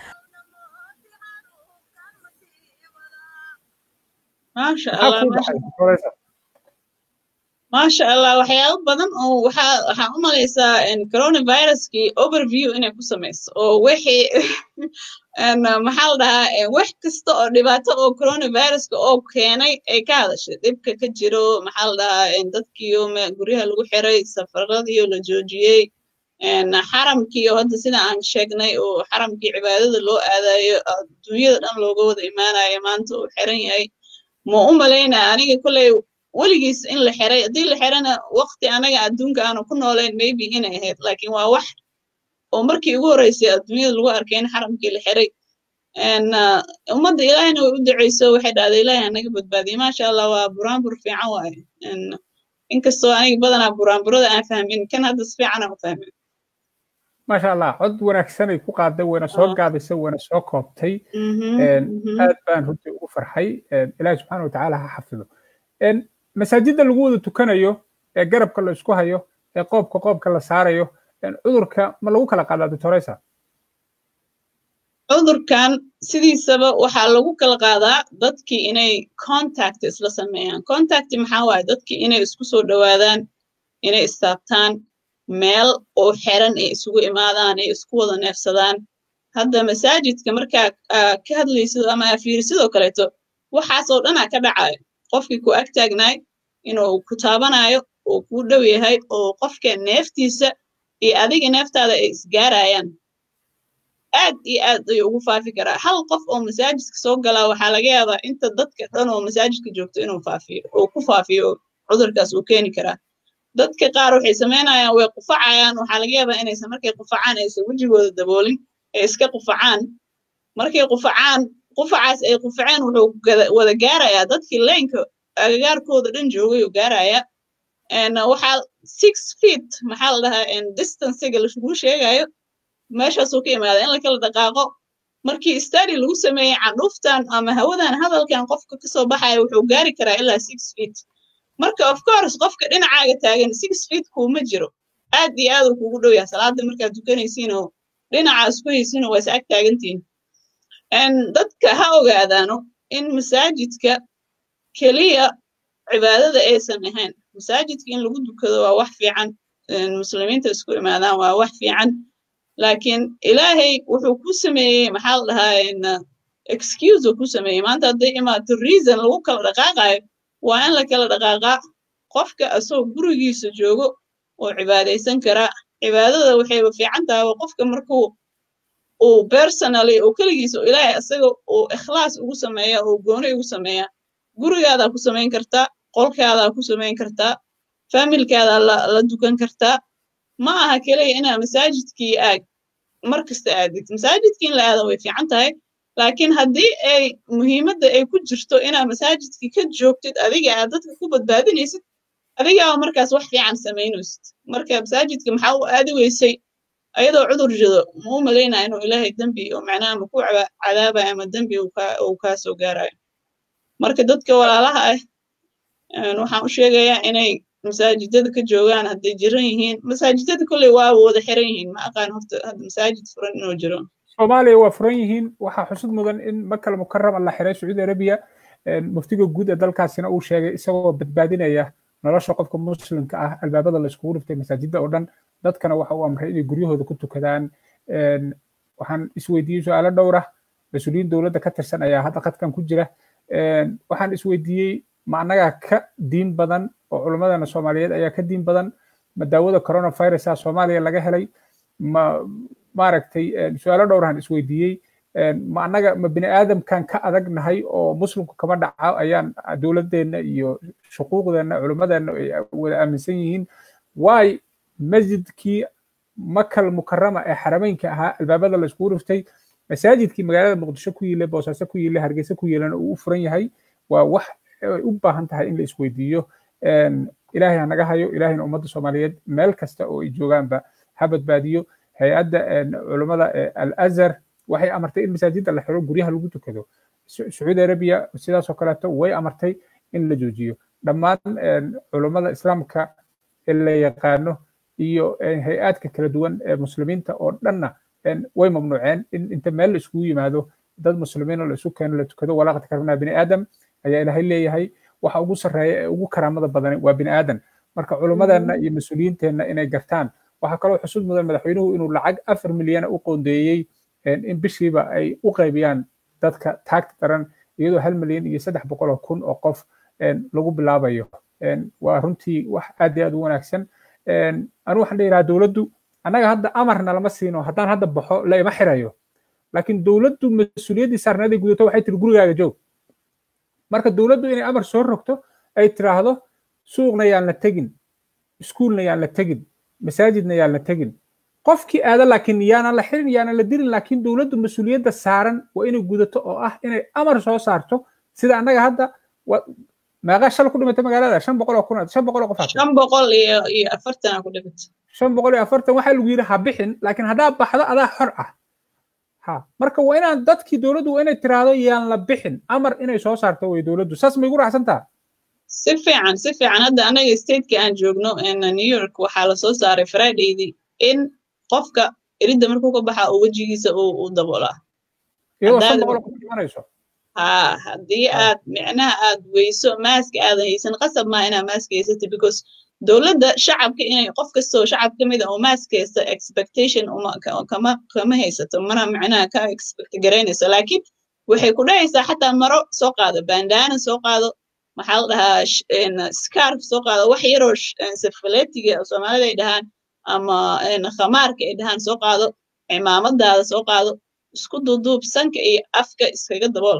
maasha allah maasha allah waxyaabo badan oo waxaa waxaan u malaysaa coronaviruskii overview inay ku samayso oo wixii maxaa la dhahaa wax kasta oo dhibaato oo coronaviruska oo keenay ay ka hadashay dhibka ka jiro maxaa la dhahaa dadkiiyo guryaha lagu xiray safaradiiyo la joojiyey xaramkiiyo hadda sida aan sheegnay oo xaramkii cibaadada loo aadayo adduunyada dhan looga wada imaanayo maanta uu xiran yahay ma u malaynaa aniga kolley weligiis in la xiray haddii la xirana waqti anaga adduunka aanu ku noolayn maybe inay ahayd laakiin waa wax oo markii ugu horreysay adduunyada lagu arkay in xaramkii la xiray ummadda ilaahina way u duceyso waxay dhahday ilaahi anaga badbaadiyey maasha allah waa buraanbur fiican waaye inkastoo aniga badanaa buraanburada aan fahmin kan hadda si fiican aan u fahmin maasha allah cod wanaagsanay ku qaaday wayna soo gaabisay wayna soo koobtay aad baan runtii ugu farxay ilaahi subxaana watacaala ha xafido masaajidda lagu wada tukanayo ee garabka la isku hayo ee qoobka qoobka la saarayo cudurka ma lagu kala qaadaa doctoresa cudurkan sidiisaba waxaa lagu kala qaadaa dadkii inay contact isla sameeyaan contact maxaa waaye dadkii inay isku soo dhowaadaan inay istaabtaan meel oo xiran ay isugu imaadaan ay isku wada neefsadaan hadda masaajidka markaa ka hadlaysid ama fiirisidoo kaleeto waxaasoo dhanaa ka dhacayo qofkii ku ag taagnaay inuu ku taabanayo oo kuu dhow yahay oo qofka neeftiisa iyo adiga neeftaada ay isgaarayaan aad iyo aad ayuu ugu faafi karaa hal qof oo masaajidka soo galaa waxaa laga yaabaa inta dadka dhan oo masaajidka joogto inuu faafiyo oo ku faafiyo cudurkaas uu keeni karaa dadka qaar waxay samaynayaan way qufacayaan waxaa laga yaabaa inaysan markay qufacaan aysan wejigooda daboolin ay iska qufacaan markay qufacaan qufacaas ay qufaceen wuxuu wada gaarayaa dadkii leenka agagaarkooda dhan joogay uu gaarayaa waxaa six feet maxaa la dhahaa distancega lagu sheegayo meeshaasuu ka imaada in la kala dhaqaaqo markii study lagu sameeyey candhuuftan ama hawadan hadalkan qofka kasoo baxaya wuxuu gaari karaa ilaa six feet marka of course qofka dhinacaaga taagan six feet kuuma jiro aad iyo aad uu kugu dhow yahay salaada markaad tukanaysiin oo dhinacaas ku haysiin oo waa is ag taagantihin dadka ha ogaadaano in masaajidka keliya cibaadada aysan ahayn masaajidka in lagu dukado waa wax fiican muslimiinta isku imaadaan waa wax fiican laakiin ilaahay wuxuu ku sameeyey maxaa la dhahaa excuse uu ku sameeyey maanta hadday imaato reason lagu kala dhaqaaqayo waa in la kala dhaqaaqaa qofka asagoo gurigiisa joogo oo cibaadaysan karaa cibaadada waxayba fiican tahay qofka markuu uu personally uu keligiisa ilaahay asaga uu ikhlaas ugu sameeya oo gooni ugu sameeya gurigaadaa ku samayn kartaa qolkaadaa ku samayn kartaa familkaadaa la dukan kartaa ma aha keliya inaa masaajidkii aag mar kasta aadid masaajidkii in la aada way fiican tahay laakiin haddii ay muhiimadda ay ku jirto inaa masaajidkii ka joogtid adiga aad dadka ku badbaadinaysid adigaa markaas wax fiican samaynaysid marka masaajidka maxaa u aadi weysay ayadoo cudur jido ma u malaynaya inuu ilaahay dembi oo macnaha ma ku cadaabaya ama dembi uu kaa soo gaarayo marka dadka walaalaha ah waxaan u sheegayaa inay masaajidada ka joogaan hadday jiran yihiin masaajidada kolley waa wada xiran yihiin ma aqaan horta hadda masaajid furan inuu jiro soomaaliya waa furan yihiin waxaa xusud mudan in makal mukarama la xiray sacuudi arabiya muftiga guud ee dalkaasina uu sheegay isagoo badbaadinaya nolosha qofka muslimka ah albaabada la iskugu dhiftay masaajidda oo dhan dadkana waxa uu amray inay guryahooda ku tukadaan waxaan isweydiiyey su-aalo dhowr ah mas-uuliyiin dowladda ka tirsan ayaa hadda qadkan ku jira waxaan isweydiiyey ma annagaa ka diin badan oo culimmadana soomaaliyeed ayaa ka diin badan ma daawada coronavirusa soomaaliya laga helay ma maaragtay su-aalo dhowrahan isweydiiyey ma annaga ma bini aadamkan ka adag nahay oo muslimku kama dhaca ayaan dowladeenna iyo shuquuqdeenna culimmadeenna ay wada aaminsan yihiin waay masjidkii makal mukarama ee xarameynka ahaa albaabada la iskugu riftay masaajidkii magaalada muqdisho ku yiile boosaaso ku yiile hargeysa ku yiilana uu u furan yahay waa wax ay u baahan tahay in la isweydiiyo ilaahay ha naga hayo ilaahayna ummadda soomaaliyeed meel kasta oo ay joogaanba ha badbaadiyo hay-adda culummada al azhar waxay amartay in masaajidda la xiro guryaha lagu tukado sacuudi arabiya sidaasoo kaleeto way amartay in la joojiyo dhammaan culummada islaamka ee la yaqaano iyo hay-aadka kala duwan ee muslimiinta oo dhanna way mamnuuceen in inta meel la iskugu yimaado dad muslimiin oo la isu keeno la tukado walaaqad karnaa bini aadam ayaa ilaahay leeyahay waxa ugu sarreeya ee ugu karaamada badan waa bini aadan marka culummadeenna iyo mas-uuliyiinteenna inay gartaan waxaa kaloo xusud mudan madaxweynuhu inuu lacag afar milyana u qoondeeyey in bishiiba ay u qaybiyaan dadka taagta daran iyadoo hal milyan iyo saddex boqol oo kun oo qof lagu bilaabayo waa runtii wax aad iyo aad u wanaagsan anu waxaan leeyahaa dowladdu annaga hadda amarna lama siino haddaan hadda baxo la ima xirayo laakiin dowladdu mas-uuliyaddii saarnaaday gudato waxay tiri gurigaaga joog marka dowladdu inay amar soo rogto ay tiraahdo suuqna yaan la tegin iskuulna yaan la tegin masaajidna yaan la tegin qofkii aada laakiin yaanan la xirin yaanan la dirin laakiin dowladdu mas-uuliyadda saaran waa inay gudato oo ah inay amar soo saarto sida annaga hadda meeqa shal ku dhimatay magaalada shan boqol oo kun shan boqol oo qof shan boqol iyo iyo afartan ku dhimatay shan boqol iyo afartan waxaa lagu yidhi ha bixin laakiin haddaa baxdo adaa xor ah ha marka waa inaan dadkii dowladdu waa inay tiraahdo yaan la bixin amar inay soo saarto way dowladdu saas ma igu raacsantaa si fiican si fiican hadda anaga stateka aan joogno new york waxaa lasoo saaray fridaydii in qofka eridda markuu ka baxa oo wejigiisa uu daboolaa iyadoo shan boqol oo qof dhimanayso ha haddii aad micnaha aad weyso maaska aadan haysan qasab maa inaa maaska haysata because dowladda shacabka inay qof kastoo shacab ka mid a oo maaska haysta expectation kama kama haysato mana micnaha ka expect garaynayso laakiin waxay ku dhahaysaa xataa maro soo qaado bandana soo qaado maxaa la dhahaa scarf soo qaado wax yaroo safaletiga soomaalida ay dhahaan ama khamaarka ay dhahaan soo qaado cimaamadaada soo qaado isku duuduub sanka iyo afka iskaga dabool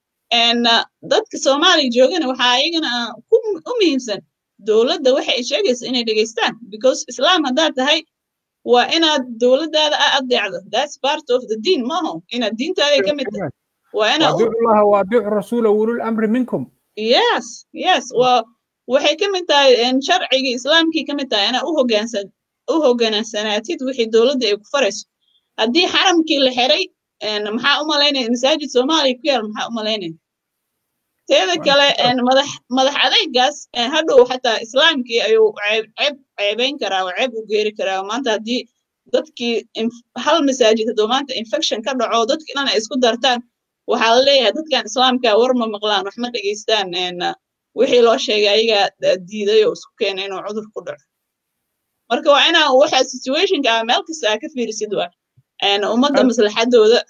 dadka soomaaliya joogana waxaa ayagana u muhiimsan dowladda waxa ay sheegaysa inay dhegaystaan because islaam haddaad tahay waa inaad dowladdaada a adeecdo that's part of the deen maaho inaad diintaaday ka mid tahay waa inaad llaha waadiicu rasuula ulul amri minkum yes yes waa waxay ka mid tahay sharcigii islaamkii ka mid tahay inaad u hoggaansan u hoggaansanaatid wixii dowladda ay ku farayso haddii xaramkii la xiray maxaa u malaynaya masaajid soomaaliya ku yaal maxaa u malaynaya teeda kale madax madax adaygaas hadhow xataa islaamkii ayuu ceeb ceebayn karaa oo ceeb u geeri karaa maanta haddii dadkii hal masaajid hadduu maanta infection ka dhaco dadkii dhan ay isku dartaan waxaa la leeyahay dadkan islaamka war ma maqlaan wax ma dhegaystaan wixii loo sheegay ayagaa diiday oo isku keenay inuu cudur ku dhaco marka waa inaa waxa situationka ah meel kasta aa ka fiirisid waa ummadda maslaxadooda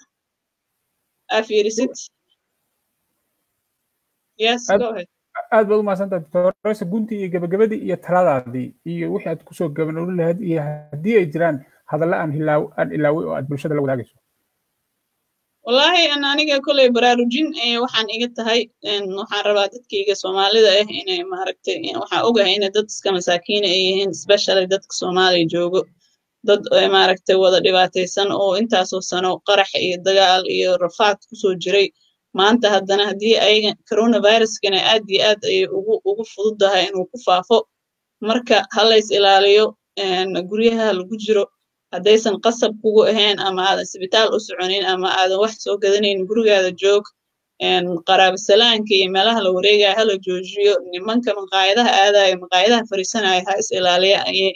aa fiirisid yes go ahead aad baad u mahadsantahay doctoresa guntii iyo gabagabadii iyo taladaadii iyo wixii aad kusoo gabanoolin lahayd iyo haddii ay jiraan hadalla aan hilaaw aan ilaaway oo aad bulshada la wadaagayso wallaahi an aniga koley baraarujin waxaan iga tahay waxaan rabaa dadkayga soomaalida ah inay maaragtay waxaan ogahay inay dad iska masaakiina ay yihiin especially dadka soomaaliya joogo dad maaragtay wada dhibaataysan oo intaasoo sano qarax iyo dagaal iyo rafaad kusoo jiray maanta haddana haddii ayaga coronaviruskana aad iyo aad ay ugu ugu fududahay inuu ku faafo marka ha lays ilaaliyo guryaha lagu jiro haddaysan qasab kugu ahayn ama aadan isbitaal u soconin ama aadan wax soo gadanayn gurigaada joog qaraabasalaanka iyo meelaha la wareegaya hala joojiyo nimanka maqaayadaha aadaya maqaayadaha fariisanaya ha is ilaaliya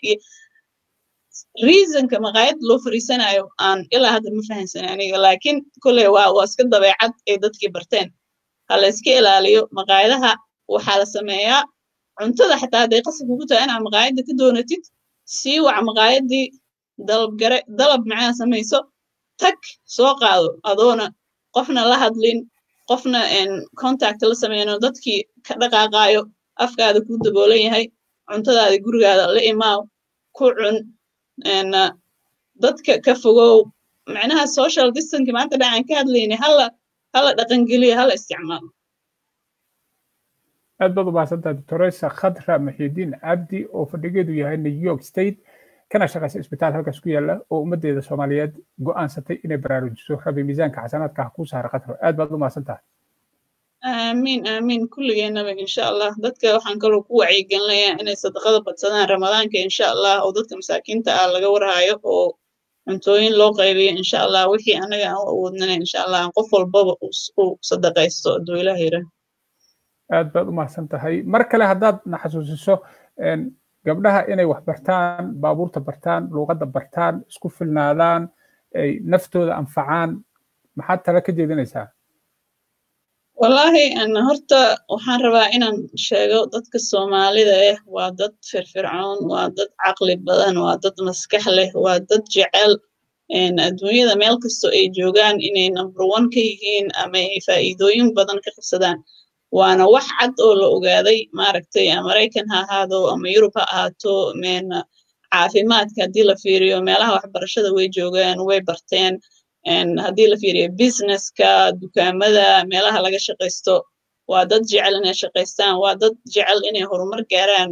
reasonka maqaayad loo fariisanayo aan ilaa hadda ma fahansan aniga laakiin kolley waa waa iska dabeecad ay dadkii barteen ha la iska ilaaliyo maqaayadaha waxaa la sameeyaa cuntada xataa hadday qasab kugu tahay inaad maqaayadda ka doonatid sii wac maqaayaddii dalabgare dalab macnaha samayso tag soo qaado adoona qofna la hadlin qofna contact la sameyno dadkii ka dhaqaaqaayo afkaada kuu daboolan yahay cuntadaada gurigaada la imaaw ku cun dadka ka fogow macnaha social distanki maanta dhacaan ka hadlayna hala hala dhaqangeliyo hala isticmaalo aad baad u mahadsantahay doctoresa khadra muxidiin cabdi oo fadhigeedu yahay new york state kana shaqaysa isbitaal halkaas ku yaala oo ummaddeeda soomaaliyeed go'aansatay inay baraarujiso rabi miisaanka xasanaadka ha kuu saara khadra aad baad u mahadsan tahay aamiin aamiin kulligeenaba insha allah dadka waxaan kaloo ku wacyigelinayaa inay sadaqada badsadaan ramadaanka insha allah oo dadka masaakiinta ah laga warhayo oo cuntooyin loo qaybiyo insha allah wixii anaga aan u awoodnana insha allah aan qof walbaba u sadaqaysto hadduu ilaah yidhaah aad baad u mahadsan tahay mar kale haddaad na xasuusiso gabdhaha inay wax bartaan baabuurta bartaan luuqadda bartaan isku filnaadaan ay naftooda anfacaan maxaad tala ka jeedinaysaa wallaahi horta waxaan rabaa inaan sheego dadka soomaalida ah waa dad firfircoon waa dad caqli badan waa dad maskax leh waa dad jecel adduunyada meel kastoo ay joogaan inay number one ka yihiin ama ay faa'iidooyin badan ka qabsadaan waana wax cad oo la ogaaday maaragtay maraykan ha ahaado ama yurub ha ahaato caafimaadka haddii la fiiriyo meelaha waxbarashada way joogaan way barteen haddii la fiiriyo businesska dukaamada meelaha laga shaqaysto waa dad jecel inay shaqaystaan waa dad jecel inay horumar gaaraan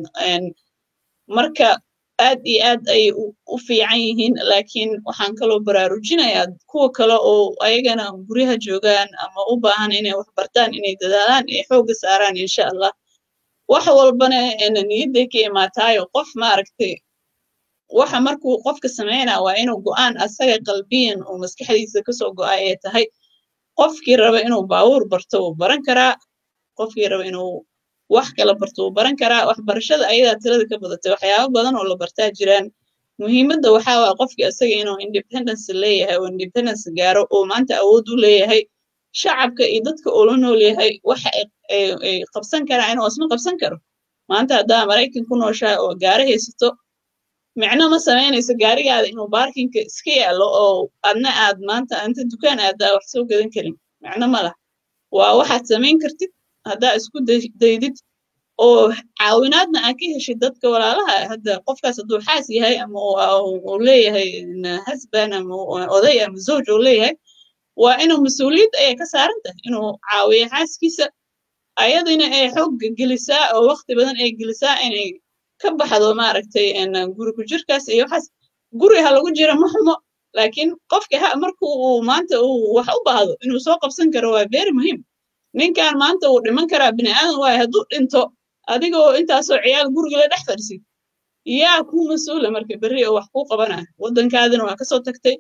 marka aad iyo aad ay u fiican yihiin laakiin waxaan kaloo baraarujinayaa kuwa kale oo ayagana guryaha joogaan ama u baahan inay wax bartaan inay dadaalaan ay xoogga saaraan insha allah wax walbana niyadday ka imaataayo qof maaragtay waxa markuu qofka sameynaa waa inuu go'aan asaga qalbiyan oo maskaxdiisa kasoo go'a ee tahay qofkii raba inuu baawuur barto wuu baran karaa qofkii raba inuu wax kala barto wuu baran karaa waxbarashada ayadaa tirada ka badatay waxyaabo badan oo la bartaa jiraan muhiimadda waxaa waa qofkii asaga inuu independence leeyahay oo independence gaaro oo maanta awood u leeyahay shacabka iyo dadka uu la nool yahay waxa ay qabsan karaa inuu isma qabsan karo maanta haddaa maraykan ku nooshahay oo gaari haysato micno ma samaynayso gaarigaada inuu baarkinka iska yaalo oo adna aad maanta anta dukaan aadaa wax soo gadan karin micno ma lah waa waxaad samayn kartid haddaa isku daydid oo caawinaadna aad ka heshid dadka walaalaha hadda qofkaas hadduu xaas yahay ama uu leeyahay hasban ama oday ama zawj uu leeyahay waa inuu mas-uuliyad ayay ka saaran tahay inuu caawiyo xaaskiisa ayadina ay xoog gelisaa oo waqti badan ay gelisaa inay ka baxdo maaragtay guri ku jirkaas iyo waxaas guri ha lagu jira ma xumo laakiin qofka marku uu maanta uu wax u baahdo inuu soo qabsan karo waa very muhiim ninkan maanta uu dhiman karaa bini aadan waayo hadduu dhinto adigoo intaasoo ciyaal guriga la dhex fadhisid yaa kuu mas-uula marka berri oo wax kuu qabanaya waddankaadina waa kasoo tagtay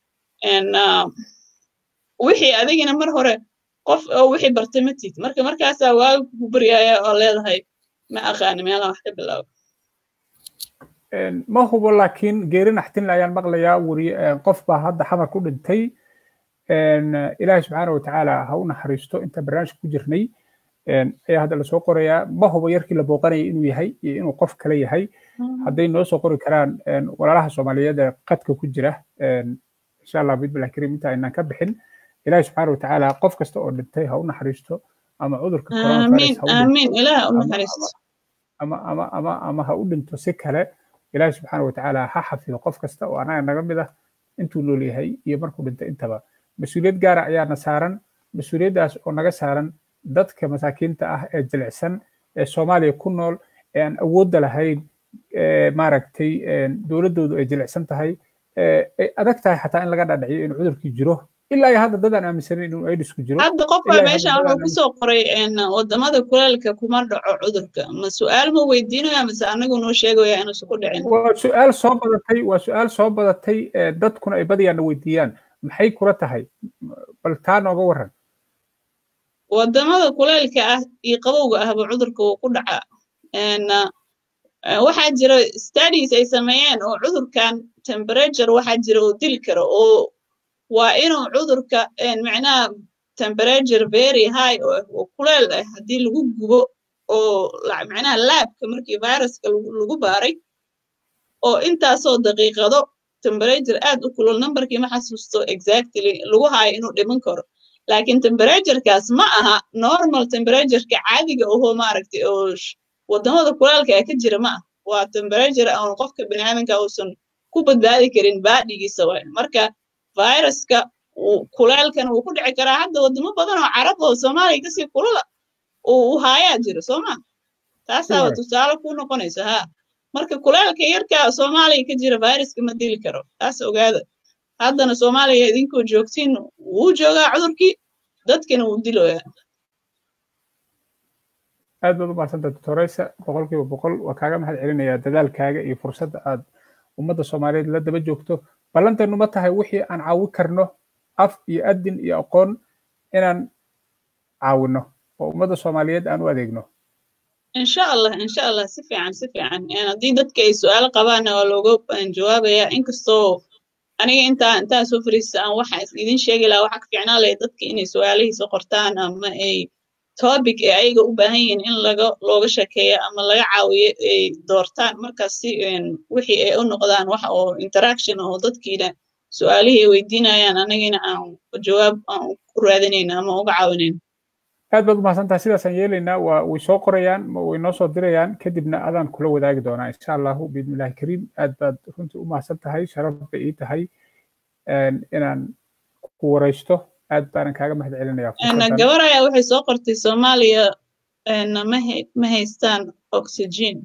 wixii adigina mar hore qof oo wixii bartay ma tid marka markaasaa waaga kugu baryaaya oo leedahay ma aqaani meelaha wax ka bilaabo ma hubo laakiin geeri naxtin ayaan maqlayaa weri qof baa hadda xamar ku dhintay ilaahi subxaana watacaala ha u naxariisto inta barnaamijka ku jirnay ayaa hadda lasoo qorayaa ma hubo yarkii la booqanayay inuu yahay iyo inuu qof kale yahay hadday noo soo qori karaan walaalaha soomaaliyeed ee qadka ku jira insha allah bidbilah kariim inta aynaan ka bixin ilaahi subxaana watacaala qof kasta oo dhintay ha u naxariisto ama cudurka ama ama ama ama ha u dhinto si kale ilaahi subxaana watacaala ha xafido qof kasta oo anaga naga mid ah intuu nool yahay iyo markuu dhintay intaba mas-uuliyad gaara ayaana saaran mas-uuliyaddaas oo naga saaran dadka masaakiinta ah ee jilicsan ee soomaaliya ku nool ee aan awoodda lahayn maaragtay dowladdoodu ay jilicsan tahay ay adag tahay xataa in laga dhadhiciyo in cudurkii jiro ilaa iyo hadda dadaan aaminsanin inuu aidisku jiro hadda qofka meeshan wuxuu kusoo qoray wadamada kuleelka kuma dhaco cudurka ma su-aal ma weydiinaya mise anagu noo sheegaya inuusan ku dhicin waa su-aal soo badatay waa su-aal soo badatay dadkuna ay badiyaana weydiiyaan maxay kula tahay bal taa nooga waran wadamada kuleelka ah iyo qabowga ahba cudurka wuu ku dhacaa waxaa jira studies ay sameeyeen oo cudurkan temperature waxaa jira oo dili karo oo waa inuu cudurka macnaha temperature very high oo kuleel ah haddii lagu gubo oo macnaha laabka markii viruska lagu baaray oo intaasoo daqiiqado temperature aad u kulul numberkii ma xasuusto exactly lagu haayo inuu dhiman karo laakiin temperaturekaas ma aha normal temperatureka caadiga ohoo maaragtay oo wadamada kulaalka ee ka jira ma ah waa temperature aan qofka biniaadanka uusan ku badbaadi karin baadhigiisa waay marka viruska kuleelkan wuu ku dhici karaa hadda wadamo badan oo carab oo soomaaliya kasii kulula uu haayaa jiro soo ma taasaaba tusaale ku noqonaysa ha marka kuleelka yarka soomaaliya ka jira viruska ma dili karo taas ogaada haddana soomaaliya idinkoo joogtiin wuu joogaa cudurkii dadkina wuu diloyaa aad baad u mahadsanta doctoreysa boqolkiiba boqol waa kaaga mahad celinayaa dadaalkaaga iyo fursadda aad ummadda soomaaliyeed la daba joogto ballanteenu ma tahay wixii aan caawi karno af iyo adin iyo aqoon inaan caawino oo ummadda soomaaliyeed aan u adeegno insha allah insha allah si fiican si fiican haddii dadka ay su-aalo qabaanna waa looga jawaabayaa inkastoo aniga intaa intaa soo fariista aan waxa idin sheegi lahaa waxa ka fiicnaa lahay dadka inay su-aalihiisa qortaan ama ay topic ee ayaga u baahan yihiin in laga looga sheekeeyo ama laga caawiyo ay doortaan markaas si wixii ay u noqdaan wax oo interaction oo dadkiina su-aalihii ay weydiinayaan anagina aan jawaab aan u raadinayna ama uga caawinayna aad baad umahadsantahay sidaasaan yeelaynaa waa way soo qorayaan way noo soo dirayaan kadibna adaan kula wadaagi doonaa insha allahu biidnillahi kariim aad baad runtii u mahadsan tahay sharaf bay ii tahay inaan ku waraysto aad baanan kaaga mahad celinayaa gabar ayaa waxay soo qortay soomaaliya ma haystaan oxygen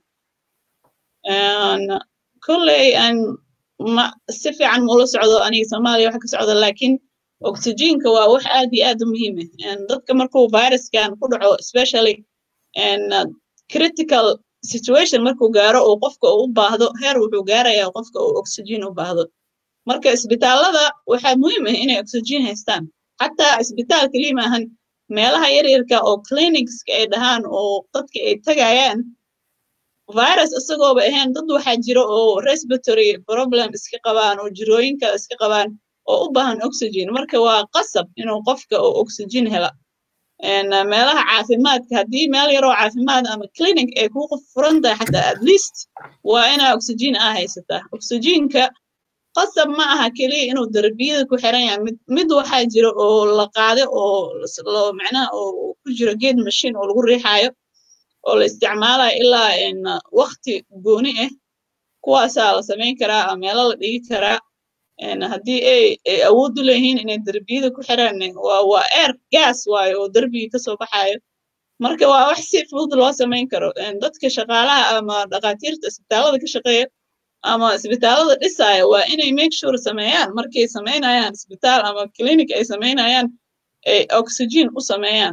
kolley ma si fiican mula socdo aniga soomaaliya waxa ka socda laakiin oxygenka waa wax aad iyo aad u muhiim ah dadka markuu viruskan ku dhaco especially critical situation markuu gaaro oo qofka uu u baahdo heer wuxuu gaarayaa qofka uu oxygen u baahdo marka isbitaalada waxaa muhiim ah inay oxygen haystaan xataa isbitaal keliya maahan meelaha yaryarka oo clinicska ay dhahaan oo dadka ay tagayaan virus isagooba ahayn dad waxaa jira oo respiratory problem iska qabaan oo jirooyin kale iska qabaan oo u baahan oxygen marka waa qasab inuu qofka oo oxygen hela meelaha caafimaadka haddii meel yaroo caafimaad ama clinic ay ku furan tahay xataa at least waa inaa oxygen aa haysataa oxygenka qasab ma aha keliya inuu darbiyada ku xiran yahay mid mid waxaa jira oo la qaade oo macnaha oo ku jiro geed machine oo lagu riixaayo oo la isticmaalayo ilaa wakti gooni ah kuwaasaa la samayn karaa meelo la dhigi karaa haddii ay awood u leeyihiin inay derbiyada ku xiraan waa waa air gas waayo oo derbigii kasoo baxayo marka waa wax si fudud loo samayn karo dadka shaqaalaha ama dhakhaatiirta isbitaalada ka shaqeeya ama isbitaalada dhisaya waa inay make sure sameeyaan markay samaynayaan isbitaal ama clinic ay samaynayaan ay oxygen u sameeyaan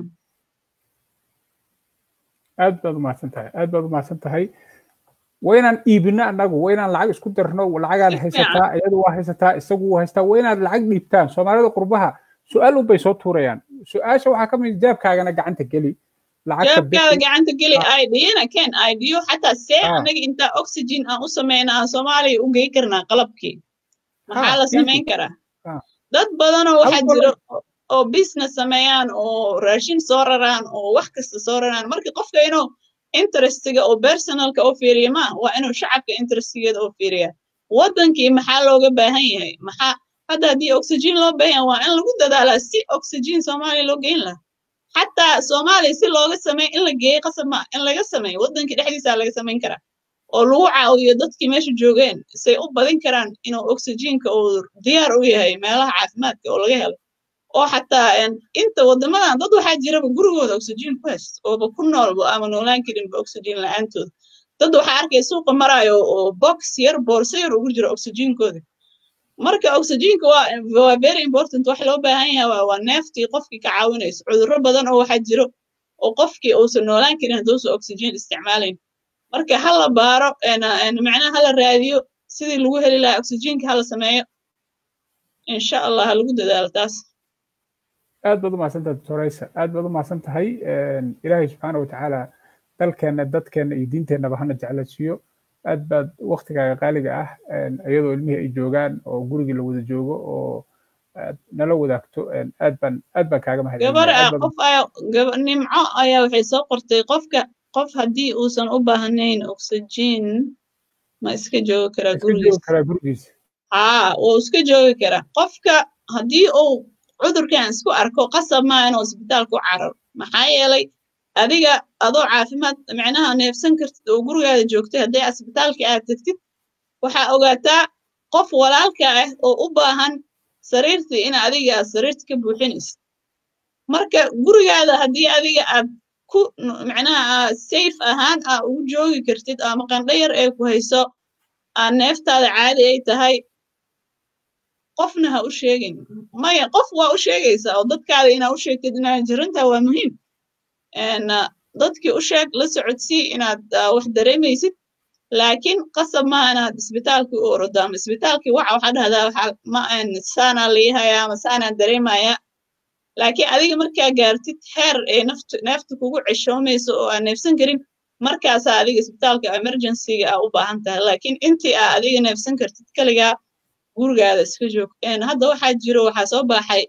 aad baad umahadsan tahay aad baad umahadsan tahay waa inaan iibino annagu waa inaan lacag isku dirno lacagaan haysataa iyadu waa haysataa isagu waa haystaa waa inaad lacag dhiibtaan soomaalida qurbaha su-aal unbay soo tuurayaan su-aasha waxaa ka mid jaabkaagana gacanta geli jaabkaada gacanta geli idiyana ken idiyo xataa see anaga intaa oxygen aan u sameyna aan soomaaliya u gey karnaa qalabkii maxaa la samayn karaa dad badanoo waxaa jira oo business sameeyaan oo raashin soo raraan oo wax kasta soo raraan marka qofka inuu interestiga oo personalka oo fiiriya ma waa inuu shacabka interestigeeda oo fiiriya waddankii maxaa looga baahan yahay maxaa hadda haddii oxygen loo baahan waa in lagu dadaalaa si oxygen soomaaliya loo geyn lahaa xataa soomaaliya si looga sameey in la geeyo qasab ma in laga sameeyo waddanka dhexdiisa laga samayn karaa oo lagu caawiyo dadkii meesha joogeen say u badin karaan inuu oxygenka uu diyaar u yahay meelaha caafimaadka oo laga helo oo xataa inta waddamadan dad waxaa jiraba gurigooda oxygen ku haysto ooba ku noolba ama noolaan karinba oxygen la-aantooda dad waxaa arkaya suuqa maraayo oo box yar boorso yar ugu jiro oxygenkooda marka oxygenka waa waa very important wax loo baahan yahay waa waa neeftii qofkii ka caawinayso cudurro badan oo waxaa jiro oo qofkii uusan noolaan karin hadduusan oxygen isticmaalayn marka ha la baaro macnaha ha la raadiyo sidii lagu heli lahaa oxygenka ha la sameeyo insha allah ha lagu dadaalo taas aad baad u mahadsantahay doctoraysa aad baad u mahadsan tahay ilaahay subxaana watacaala dalkeenna dadkeenna iyo diinteennaba hana jeclaysiiyo aad baad waktigaaga qaaliga ah iyadoo ilmihii ay joogaan oo gurigii la wada joogo oo aad nala wadaagto aad baan aad baan kaaga gabar ah qof ayaa nimco ayaa waxay soo qortay qofka qof haddii uusan u baahnayn oxygen ma iska joogi karaa gurigiisa haa wuu iska joogi karaa qofka haddii uu cudurkan isku arko qasab maa inuu isbitaalku cararo maxaa yeelay adiga adoo caafimaad micnaha neefsan kartid oo gurigaada joogtay hadday asbitaalka aad tagtid waxaa ogaataa qof walaalka ah oo u baahan sariirtii in adiga aad sariirta ka buuxinaysid marka gurigaada haddii adiga aad ku micnaha safe ahaan aa ugu joogi kartid ama qandho yar ee ku hayso aa neeftaada caadi ay tahay qofna ha u sheegin maya qof waa u sheegaysaa oo dadkaada inaa u sheegtid inaa jirinta waa muhiim dadkii u sheeg la socodsii inaad wax dareemaysid laakiin qasab maaha inaad isbitaalkii u orodo ama isbitaalkii waxa waxaa dhahdaa waxaa ma saanaa liihayaa ama saanaa dareemayaa laakiin adiga markaa gaartid heer ee naftu neefta kugu ceshoomayso oo aan neefsan karin markaasaa adiga isbitaalka emergencyga aa u baahan tahay laakiin intii aa adiga neefsan kartid kaligaa gurigaada iska joog hadda waxaa jiro waxaa soo baxay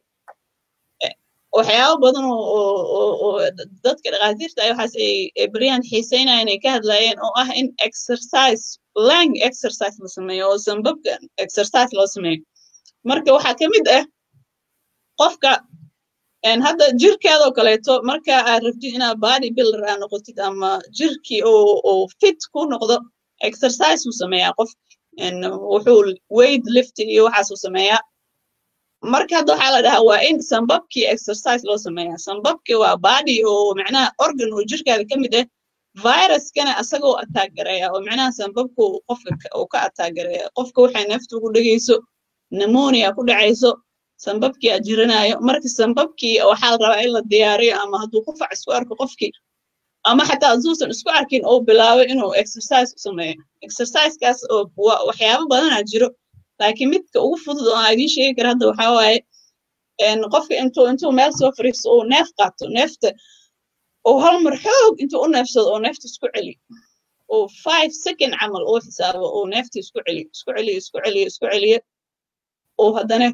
waxyaabo badan oo dadka dhakhaatiirta ay waxaas ay beryahan xiiseynaya inay ka hadlayeen oo ah in exercise lang exercise la sameeyo oo sambabka exercise loo sameeyo marka waxaa ka mid ah qofka hadda jirkeedoo kaleeto marka aad rabtid inaad body builder aa noqotid ama jirkii oo fit ku noqdo exercise uu sameeyaa qof wuxuu weight lifting iyo waxaasuu sameeyaa marka hadda waxaa la dhahaa waa in sambabkii exercise loo sameeyaa sambabkii waa body oo macnaha organ oo jirkaada ka mid ah viruskana asagoo attack gareeya oo macnaha sambabku qofka uu ka attack gareeya qofka waxay neefta ugu dhegayso pneumonia ku dhacayso sambabkii aad jiranayo marka sambabkii waxaa la rabaa in la diyaariyo ama hadduu qufac isku arko qofkii ama xataa hadduusan isku arkin oo bilaabo inuu exercise u sameeyo exercisekaas oo waxyaabo badanaa jiro laakiin midka ugu fudud oo aan idiin sheegi kara hadda waxaa waaye qofka intuu intuu meel soo fariisto uu neef qaato neefta oo hal mar xoog intuu u neefsado oo neefta isku celiyo oo five second camal uu xisaabo oo neefta isku celiyo isku celiyo isku celiyo isku celiyo oo haddana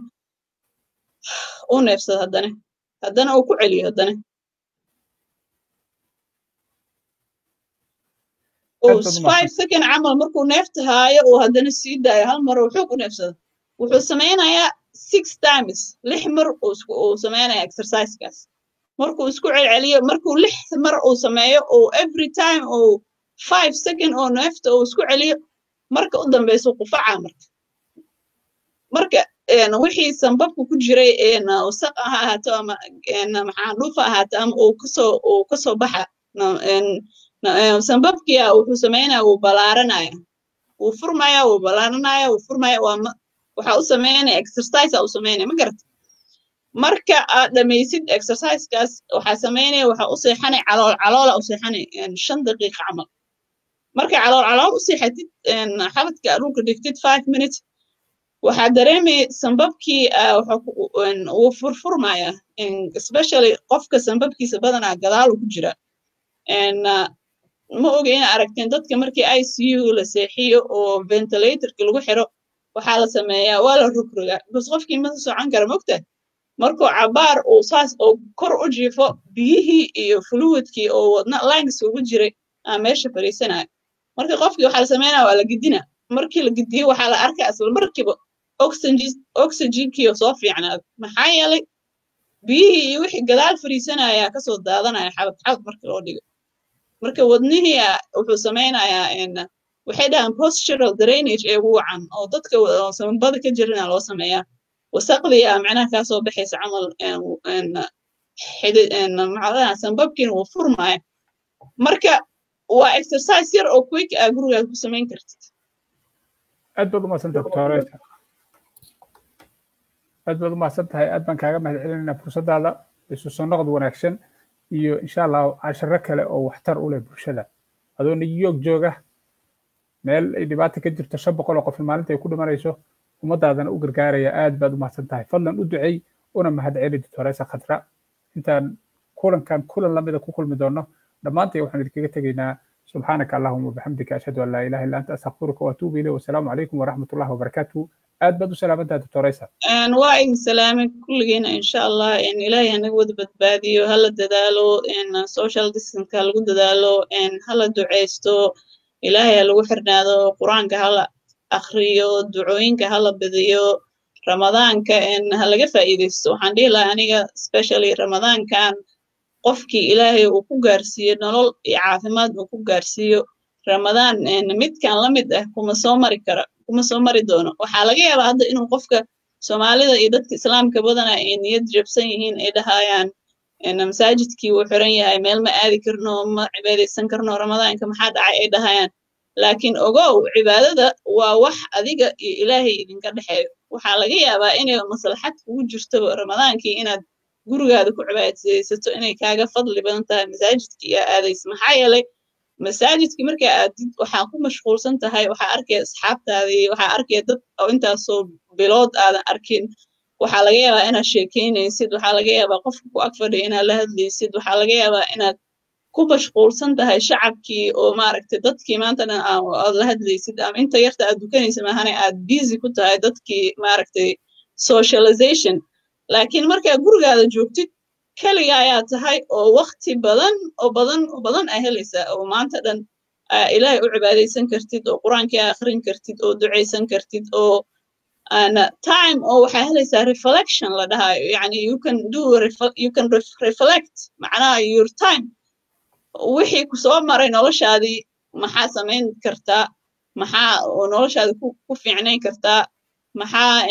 u neefsado haddana haddana uu ku celiyo haddana five second camal markuu neefta haayo uu haddana sii daayo hal mar uu xoog u neefsado wuxuu samaynayaa six times lix mar uu sameynaya exercisekaas markuu isku celceliyo markuu lix mar uu sameeyo oo every time uu five second oo neefta uu isku celiyo marka u dambeysa qufaca marka marka wixii sambabka ku jiray wasaq ha ahaato ama maxaa dhuufa ahaato ama uu kasoo uu kasoo baxa sambabkia wuxuu sameynaya wuu balaaranaya wuu furmaya wuu balaaranaya wuu furmaya waa waxa u sameynaya exercise u sameynaya ma garata marka aad dhamaysid exercisekaas waxaa sameynaya waxa u seexanay calool caloola u seexanay shan daqiiqa camal marka calool calool u seexatid xabadka dhulka dhigtid five minutes waxaa dareemaya sambabkii wuu furfurmaya especially qofka sambabkiisa badanaa gadaalu ku jira ma oga ina aragteen dadka markii i c u la seexiyo oo ventilatorka lagu xiro waxaa la sameeyaa waa la rogrogaa bas qofkii ma socon kara mogta markuu cabaar uu saas oo kor u jiifo biyihii iyo fluidkii oo wadna langs ugu jiray aa meesha fariisanaya marka qofkii waxaa la sameynaya waa la gidina markii la gidiyo waxaa la arkaa isla markiiba oxygenkii soo fiicnaada maxaa yeelay biyihii iyo wixii gadaal fariisanaya kasoo daadanaya xabad xabad marka loo dhigo marka wadnihii wuxuu sameynayaa waxay dhahaan postural drainage ee ugu wacan oo dadka samabada ka jirina loo sameeyaa wasaqdii a macnaha kaasoo baxaysa camal macdaha sambabkiina wuu furmaya marka waa exercise yar oo quick ah gurigaad ku samayn kartid aad baad umadsanta doctoreta aad baad u mahadsan tahay aad baan kaaga mahad celinaynaa fursaddaada isu soo noqod wanaagsan iyo insha allah casharo kale oo waxtar u leh bulshada adoo new york jooga meel ay dhibaata ka jirto shan boqol oo qof maalinta ay ku dhimanayso ummadaadana u gargaaraya aad baad u mahadsan tahay fadlan u ducey una mahad celi doctoresa khadra intaan kulankan kulan lamida ku kulmi doono dhammaantay waxaan idinkaga tegaynaa subxaanaka allahuma wabixamdika ashhadu an laa ilaha illa anta astakfiruka waatuubu ilayh wasalaamu calaykum waraxmatullahi wabarakaatuhu aad baad u salaamantaha doctoresa waa idin salaamay kulligeena insha allah ilaahay hanaga wada badbaadiyo hala dadaalo social distanceka lagu dadaalo hala duceysto ilaahay ha lagu xirnaado qur-aanka hala akriyo ducooyinka hala badiyo ramadaanka ha laga faa'iideysto waxaan dhihi lahaa aniga specially ramadaankan qofkii ilaahay uu ku gaarsiiyo nolol iyo caafimaad uu ku gaarsiiyo ramadaan midkan la mid ah kuma soo mari kara kuma soo mari doono waxaa laga yaabaa hadda inuu qofka soomaalida iyo dadka islaamka badana ay niyad jabsan yihiin ay dhahayaan masaajidkii wuu xiran yahay meel ma aadi karno ma cibaadaysan karno ramadaanka maxaa dhacay ay dhahayaan laakiin ogow cibaadada waa wax adiga iyo ilaahay idinka dhexeeyo waxaa laga yaabaa inay maslaxad kugu jirto ramadaankii inaad gurigaada ku cibaadaysato inay kaaga fadli badan tahay masaajidkii aa aadaysa maxaa yeelay masaajidkii markaa aadid waxaa ku mashquulsan tahay waxaa arkaya asxaabtaadii waxaa arkaya dad oo intaasoo bilood aadan arkin waxaa laga yaabaa inaad sheekeynaysid waxaa laga yaabaa qofka ku ag fadhiya inaad la hadlaysid waxaa laga yaabaa inaad ku mashquulsan tahay shacabkii oo maaragtay dadkii maanta dhan aad la hadlaysid ama inta yarta aad dukanaysa maahane aad busy ku tahay dadkii maaragtay socialization laakiin markaa gurigaada joogtid keliga ayaa tahay oo wakti badan oo badan oo badan aa helaysaa oo maanta dhan ilaahay u cibaadaysan kartid oo qur-aankii aa akhrin kartid oo ducaysan kartid oo time oo waxaa helaysaa reflection la dhahayo yani you can do you can reflect macnaha your time wixii ku soo maray noloshaadii maxaa samayn kartaa maxaa noloshaada ku fiicnayn kartaa maxaa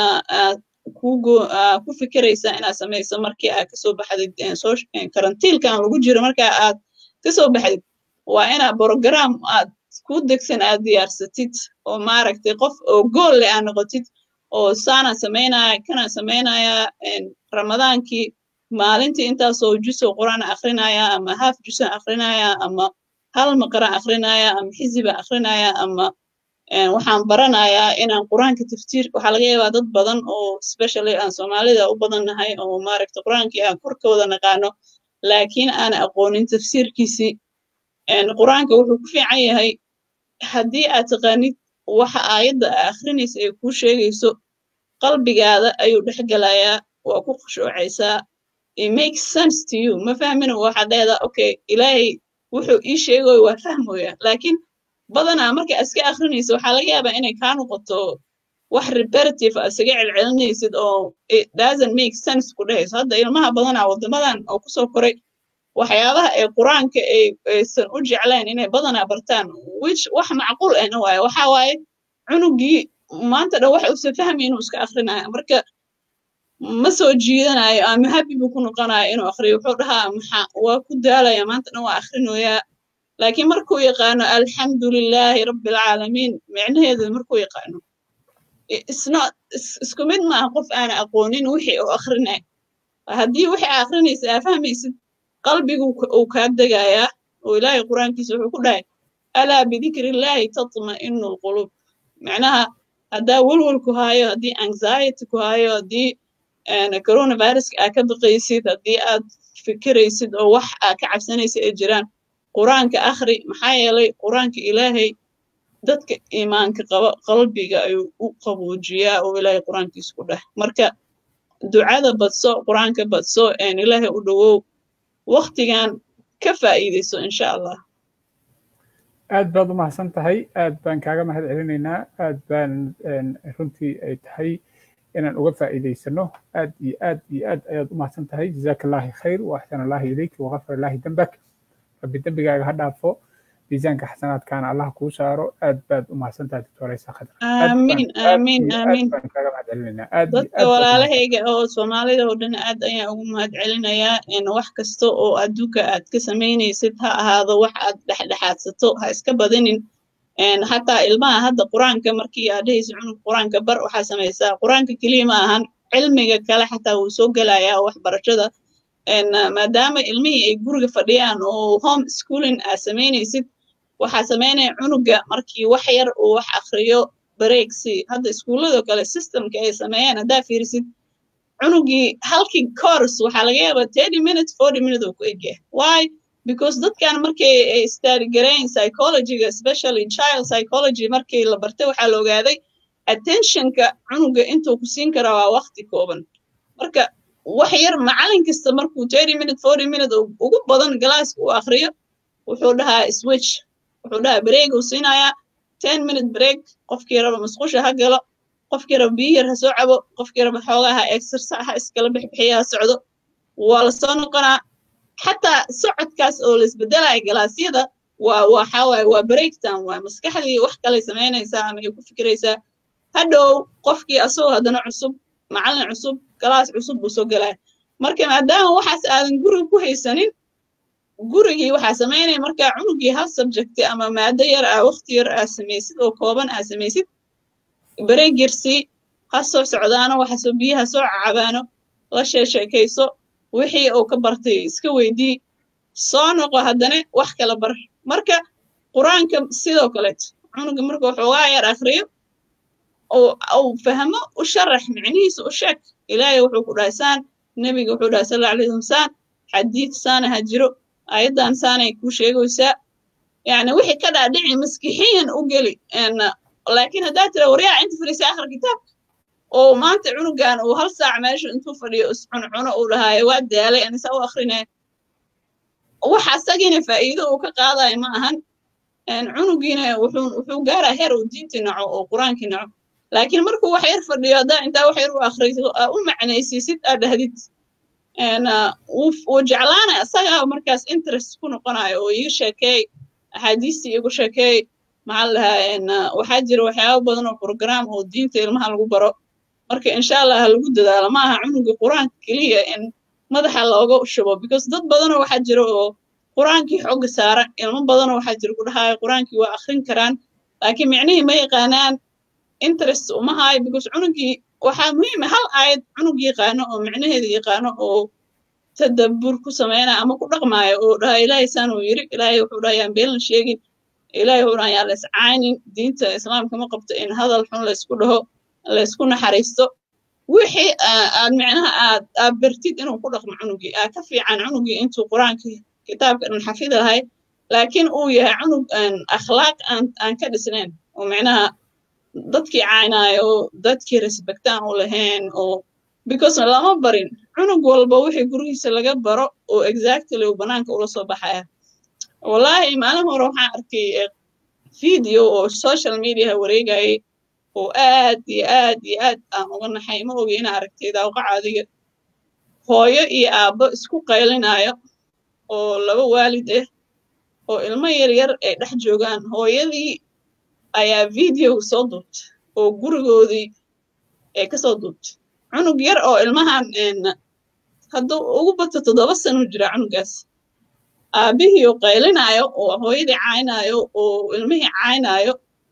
ku fikiraysaa inaad samayso markii aad kasoo baxdid karantiilkan lagu jiro markaa aad kasoo baxdid waa inaad program aad ku degsan aad diyaarsatid oo maaragtay qof oo gool leh aad noqotid oo saana samaynaya kana samaynaya ramadaankii maalintii intaasoo jusoo quraan akrinaya ama haaf jusan akrinaya ama hal maqran akrinaya ama xiziba akrinaya ama waxaan baranayaa inaan qur-aanka taftiir waxaa laga yaabaa dad badan oo specially aan soomaalida u badannahay oo maaragta qur-aankii aan korkooda naqaano laakiin aan aqoonin tafsiirkiisii qur-aanka wuxuu ku fiican yahay haddii aad taqaanid waxa aayadda aa akhrinaysa ay kuu sheegayso qalbigaada ayuu dhex gelayaa waa ku khushuucaysaa it makes sense to you ma fahmina waxaad leedaa okay ilaahay wuxuu ii sheegayo waa fahmoya laakiin badanaa marka iska akrinaysa waxaa laga yaabaa inay kaa noqoto wax reparative a isaga celcelinaysid oo it doesn't make sense ku dhehayso hadda ilmaha badanaa waddamadan oo kusoo koray waxyaabaha ee qur-aanka aysan u jeclayn inay badanaa bartaan which wax macquul ahna waaye waxa waaye cunugii maanta dhan waxa uusan fahmi inuu iska akrinaya marka ma soo jiidanayo ama happy buu ku noqonayo inuu akriyo wuxuu dhahaa maxa waa ku daalaya maanta dhan waa akrinoyaa laakiin markuu yaqaano alxamdu lilaahi rabbi alcaalamiin micnaheedu markuu yaqaano isku mid maaha qof aana aqoonin wixii uu akrinay haddii wixii aa akrinaysa aa fahmaysid qalbigu uu kaa degayaa oo ilaahay qur-aankiisa wuxuu ku dhahay alaa bidikri illaahi tatma'inu lqulub macnaha haddaa welwel ku haayo haddii anxiety ku haayo haddii coronaviruska aa ka baqaysid haddii aad fikiraysid oo wax aa ka cabsanaysa ay jiraan qur-aanka akhri maxaa yeelay qur-aanka ilaahay dadka iimaanka qaba qalbiga ayuu u qaboojiyaa oo ilaahay qur-aankiisa ku dheh marka ducada badso qur-aanka badso ilaahay u dhowow waktigan ka faa'iidayso insha allah aad baad u mahadsan tahay aad baan kaaga mahad celinaynaa aad baan runtii ay tahay inaan uga faa'iidaysano aad iyo aad iyo aad ayaad u mahadsan tahay jazaaka allaahi khayr wa axsana allaahi ilayk waqafar allaahi dembak rabbi dembigaaga ha dhaafo miisaanka xasanaadkaana allah kuu saaro aad baad u mahadsan tahay doctoraysa khadra aamiin aamiin aamiin baan kaaga mahad celinaynaa aad dadka walaalahayga oo soomaalida oo dhan aad ayaan ugu mahad celinayaa wax kasta oo adduunka aad ka samaynaysid ha ahaado wax aad dhexdhexaadsato ha iska badinin xataa ilmaha hadda qur-aanka markii aad dhehaysa cunug qur-aanka bar waxaa samaysaa qur-aanka keliya ma ahan cilmiga kale xataa wuu soo gelayaa waxbarashada maadaama ilmihii ay guriga fadhiyaan oo home schooling aa samaynaysid waxaa samaynaya cunuga markii wax yar uu wax akriyo bareegsi hadda iskuullado kale systemka ay sameeyaan haddaa fiirisid cunugii halkii course waxaa laga yaabaa thirty minutes forty minutes oo ku egyahay why because dadkan markay ay study garayn psychologyga especially child psychology markii la bartay waxaa la ogaaday attentionka cunuga intuu ku siin karaa waa waqti kooban marka wax yar macalin kasta markuu thirty minute forty minute ugu badan galaaska uu akriyo wuxuu dhahaa switch wuxuu dhahaa break uu siinayaa ten minute break qofkii raba masqusha ha galo qofkii raba biyo yar ha soo cabo qofkii raba xoogaa ha exercise ha iskala bixbixiya ha socdo waa lasoo noqonaa xataa socodkaas oo laisbedelaya galaasyada waa waxa waaye waa break time waay maskaxdii wax kalay samaynaysaa ama ay ku fikiraysaa hadhow qofkii asagoo haddana cusub macallin cusub galaas cusub buu soo gelaya marka maadaama waxaas aadan guriga ku haysanin gurigii waxaa samaynaya markaa cunugii hal subjecti ama maado yar ah waqti yar aa samaysid oo kooban aa samaysid bareeg yarsii ha soo socdaano waxasoo biyaha soo cacabaano la sheesheekayso wixii uu ka bartay iska weydii soo noqo haddana wax kala bar marka qur-aanka sidoo kaleeto cunuga marka waxoogaa yar akriyo uu fahmo u sharax micnihiisa u sheeg ilaahay wuxuu ku dhahay saan nebiga wuxuu dhahay sala alay wasalam saan xadiid saana ha jiro ayaddan saanay kuu sheegaysaa yani wixii ka dhaadhici maskixiyan u geli laakiin haddaa tira waryaa inta fadhiisa akhri kitaabka oo maanta cunugan uu hal saac meesha intuu fadhiyo iscuncuno uu dhahaayo waa daalay anisa u akrinaya wax asagiina faa'iido uu ka qaadayo ma ahan cunugiina wuxuu gaaraa heer uu diinti naco oo qur-aankii naco laakiin markuu wax yar fadhiyo haddaa intaa wax yar u akriso aa u macnaysiisid aa dhahdid wuu jeclaanaya asagaa markaas interest ku noqonayo oo iga sheekeey axaadiistii igu sheekeey maxaa lahaa waxaa jira waxyaaba badan oo program oo diinta ilmaha lagu baro marka insha allah ha lagu dadaalo ma aha cunuga qur-aanka keliya in madaxa looga shubo because dad badanoo waxaa jira oo qur-aankii xooga saara ilmo badanoo waxaa jira ku dhahaayo qur-aankii waa akrin karaan laakiin micnihii ma yaqaanaan interest uma haayo because cunugii waxaa muhiima hal aayad cunug yaqaano oo micnaheeda yaqaano oo tadabbur ku sameynaya ama ku dhaqmaayo oo dhaha ilaahay saan uu yiri ilaahay wuxuu dhaha yaan beenlan sheegin ilaahay wuxuu dhaha yaan layscaanin diinta islaamka ma qabto in hadal xun laysku dhaho laysku naxariisto wixii aad micnaha aad aad bartid inuu ku dhaqmo cunugii aa ka fiican cunugii intuu qur-aankii kitaabka dhan xafidi lahay laakiin uu yahay cunug akhlaaq aan aan ka dhisnayn oo micnaha dadkii caynaayo oo dadkii respectaan u lahayn oo because lama barin cunug walba wixii gurigiisa laga baro oo exactly uu banaanka ula soo baxaya wallahi maalin hore waxaan arkay video oo social media wareegayay oo aad iyo aad iyo aad aan uga naxay ma ogi inaa aragtay daawqaca adiga hooyo iyo aabbo isku qaylinayo oo laba waalid ah oo ilmo yar yar ay dhex joogaan hooyadii ayaa videoga soo duubtay oo gurigoodii ay kasoo duubtay cunug yar oo ilmahan hadduu ugu bato toddoba sano jira cunugaas aabbihii oo qaylinayo oo hooyadii caynaayo oo ilmihii caynaayo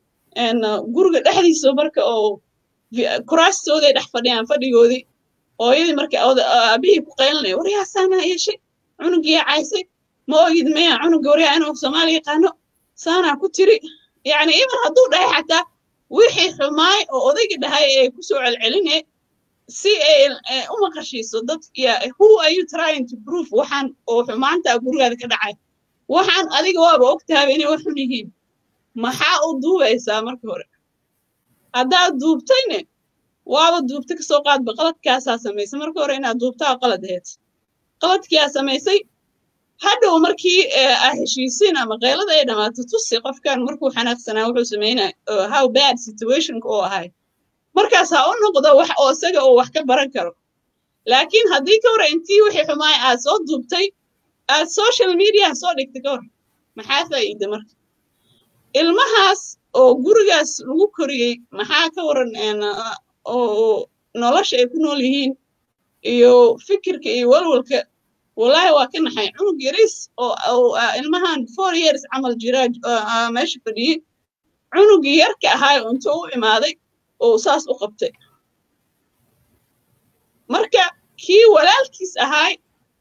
guriga dhexdiisa marka oo kuraastooday dhex fadhiyaan fadhigoodii hooyadii marka aabbihii ku qaylinayo waryaa saanaa yeeshay cunugiyaa caysay ma ogid maya cunuga waryaa inuu soomaali yaqaano saanaa ku tiri yacni iban hadduu dhahay xataa wixii xumaay oo odayga dhahay ee kusoo celceline si ay u maqashiiso dad who are you trying to prove waxaan oo xumaantaa gurigaada ka dhacay waxaan adiga waaba ogtaaba inay wax xun yihiin maxaa u duubaysaa marka hore haddaad duubtayne waaba duubta kasoo qaadba qaladkaasaa samaysay marka hore inaad duubtaa qalad aheyd qaladkiyaa samaysay hadhow markii aa heshiisiin ama qaylada ay dhammaato tusi qofkan markuu xanaaqsanaa wuxuu sameynaya how bad situationka oo ahay markaas ha u noqdo wax oo isaga oo wax ka baran karo laakiin haddii ka hore intii wixii xumaay aad soo duubtay aad social media soo dhigtay ka hor maxaa faa'iida marka ilmahaas oo gurigaas lagu koriyey maxaa ka waran oo nolosha ay ku nool yihiin iyo fikirka iyo walwalka wallahi waa ka naxay cunug yaris oo ilmahan four years camal jira meesha fadhiyey cunugii yarka ahaay oo intuu u imaaday oo saas u qabtay marka kii walaalkiis ahaay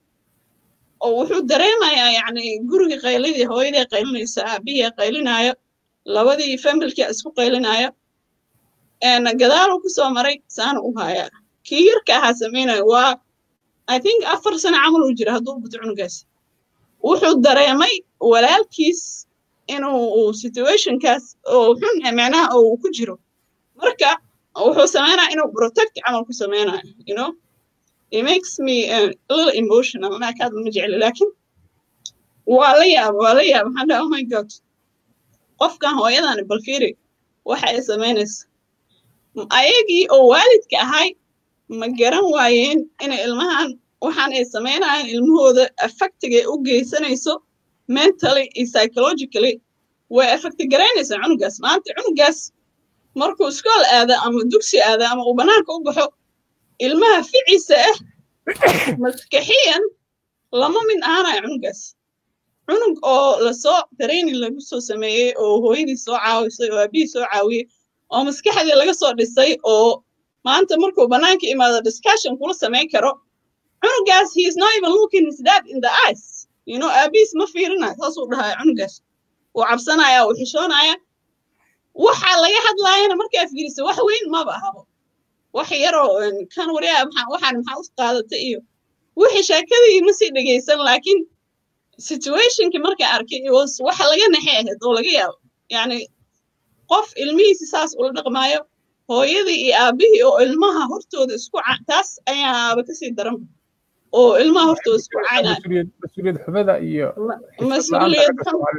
oo wuxuu dareemayaa yacni gurigii qayladii hooyadii qaylinaysa aabihii qaylinaayo labadii familkii isku qaylinaayo gadaaluu ku soo maray saana u hayaa kii yarka ahaa samaynayo waa i think afar sano camal uu jira hadduu buto cunugaas wuxuu dareemay walaalkiis inuu situationkaas oo xun macnaha uu ku jiro marka wuxuu sameynaya inuu protect camal ku sameynayo you know it makes me uh, a little emotional anaa kaad ma jecli laakiin waa la yaaba waa la yaaba maxaan dhaha oh my god qofkan hooyadani bal fiiri waxa ay samaynaysa ayagii oo waalidka ahay ma garan waayeen inay ilmahan waxaan ay samaynayaan ilmahooda affectiga ay u geysanayso mentally iyo psychologically way affecti garaynaysaa cunugaas maanta cunugaas markuu iskool aada ama dugsi aada ama uu banaanka u baxo ilmaha ficiisa ah maskaxiyan lama mid ahaanayo cunugaas cunug oo lasoo training lagu soo sameeyey oo hooyadii soo caawisay oo aabihii soo caawiyey oo maskaxdii laga soo dhisay oo maanta markuu banaanka imaado discussion kula samayn karo cunugaas he is not even looking his dad in the eyes you know aabihiis ma fiirinayo saasuu dhahaya cunugaas wuu cabsanaya wuu xishoonaya waxa laga hadlaayana markaa fiirisa wax weyn maba ahabo wax yaroo kan waryaa waxaan maxaa u qaadatay iyo wixii sheekadii ma sii dhegaysan laakiin situationkii markaa arkay waxa laga naxay ahayd oo laga yaabo yacni qof ilmihiisi saas ula dhaqmaayo hooyadii iyo aabihii oo ilmaha hortooda isku taas ayaaba kasii daran oo ilmaha hortooda isku caynaya mas-uuliyad xumada iyo mas-uuliyad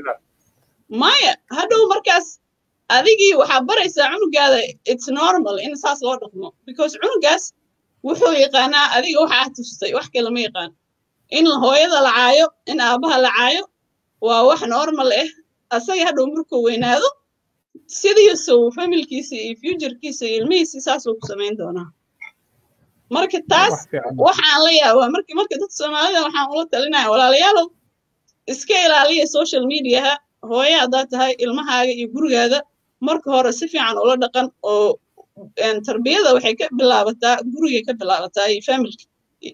maya hadhow markaas adigii waxaa baraysaa cunugaada its normal in saas loo dhaqmo because cunugaas wuxuu yaqaanaa adiga waxaa tustay wax kale ma yaqaan in hooyada la caayo in aabaha la caayo waa wax normal ah asaga hadhow markuu weynaado sidiisu familkiisa iyo futurekiisa iyo ilmihiisi saasuu ku samayn doonaa marka taas waxaan la yaabaa marka marka dadka soomaalida waxaan ula talinaya walaalayaalow iska ilaaliya social mediaha hooye haddaad tahay ilmahaaga iyo gurigaada marka hore si fiican ula dhaqan oo tarbiyada waxay ka bilaabataa gurigay ka bilaabataa iyo familka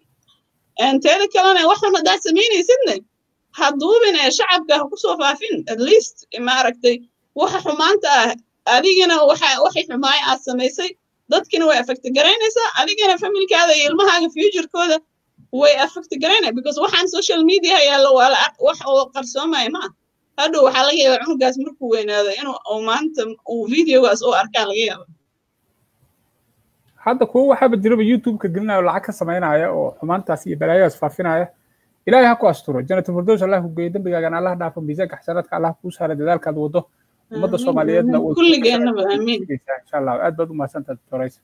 teeda kalena waxan haddaad samaynaysidne ha duubin ee shacabka ha kusoo faafin at least maaragtay waxa xumaanta ah adigana waxa waxay xumaaya aad samaysay dadkina way affecti garaynaysaa adigana familkaada iyo ilmahaaga futurekooda way affecti garaynaya because waxaan social media yaallo waa wax oo qarsoomaya ma ah hadhow waxaa laga yaabaa cunugaas markuu weynaado inuu maanta uu videogaas oo arkaa laga yaaba hadda kuwo waxaaba jiraba youtube-ka gelinaya oo lacag ka samaynaya oo xumaantaas iyo balaayadaas faafinaya ilaahay ha ku asturo jannatul firdows allah ku geeyo dembigaagana allah dhaafo miisaanka xasanaadka allah kuu saara dadaalkaad wado ummadda soomaaliyeedna kulligeenaba aamiin insha allah aad baad u mahadsantaha doctoraysa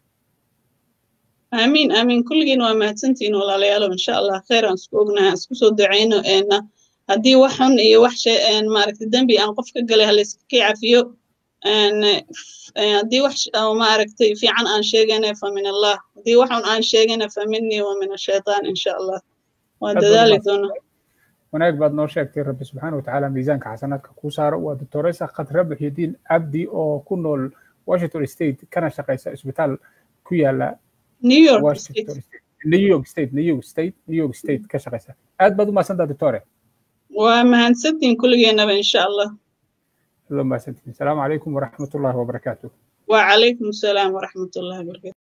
aamiin aamiin kulligiin waa mahadsantihiin walaalayaalo insha allah khayr aan isku ognahay isku soo ducayno haddii wax xun iyo wax maaragtay dembi aan qof ka galay halayska kii cafiyo haddii wax maaragtay fiican aan sheegana fa min allah haddii wax xun aan sheegana fa minii wa min ashaytaan insha allah waa dadaali doonaa wanaag baad noo sheegtay rabbi subxaana watacaala miisaanka xasanaadka kuu saaro waa doctoresa khadra buxyudiin abdi oo ku nool washington state kana shaqaysa isbitaal ku yaala new york new york state new york state new york state ka shaqaysa aad baad u mahadsantaa doctore waa mahadsantiin kulligeenaba insha allah الله ما سنتين السلام عليكم ورحمة الله وبركاته وعليكم السلام ورحمة الله وبركاته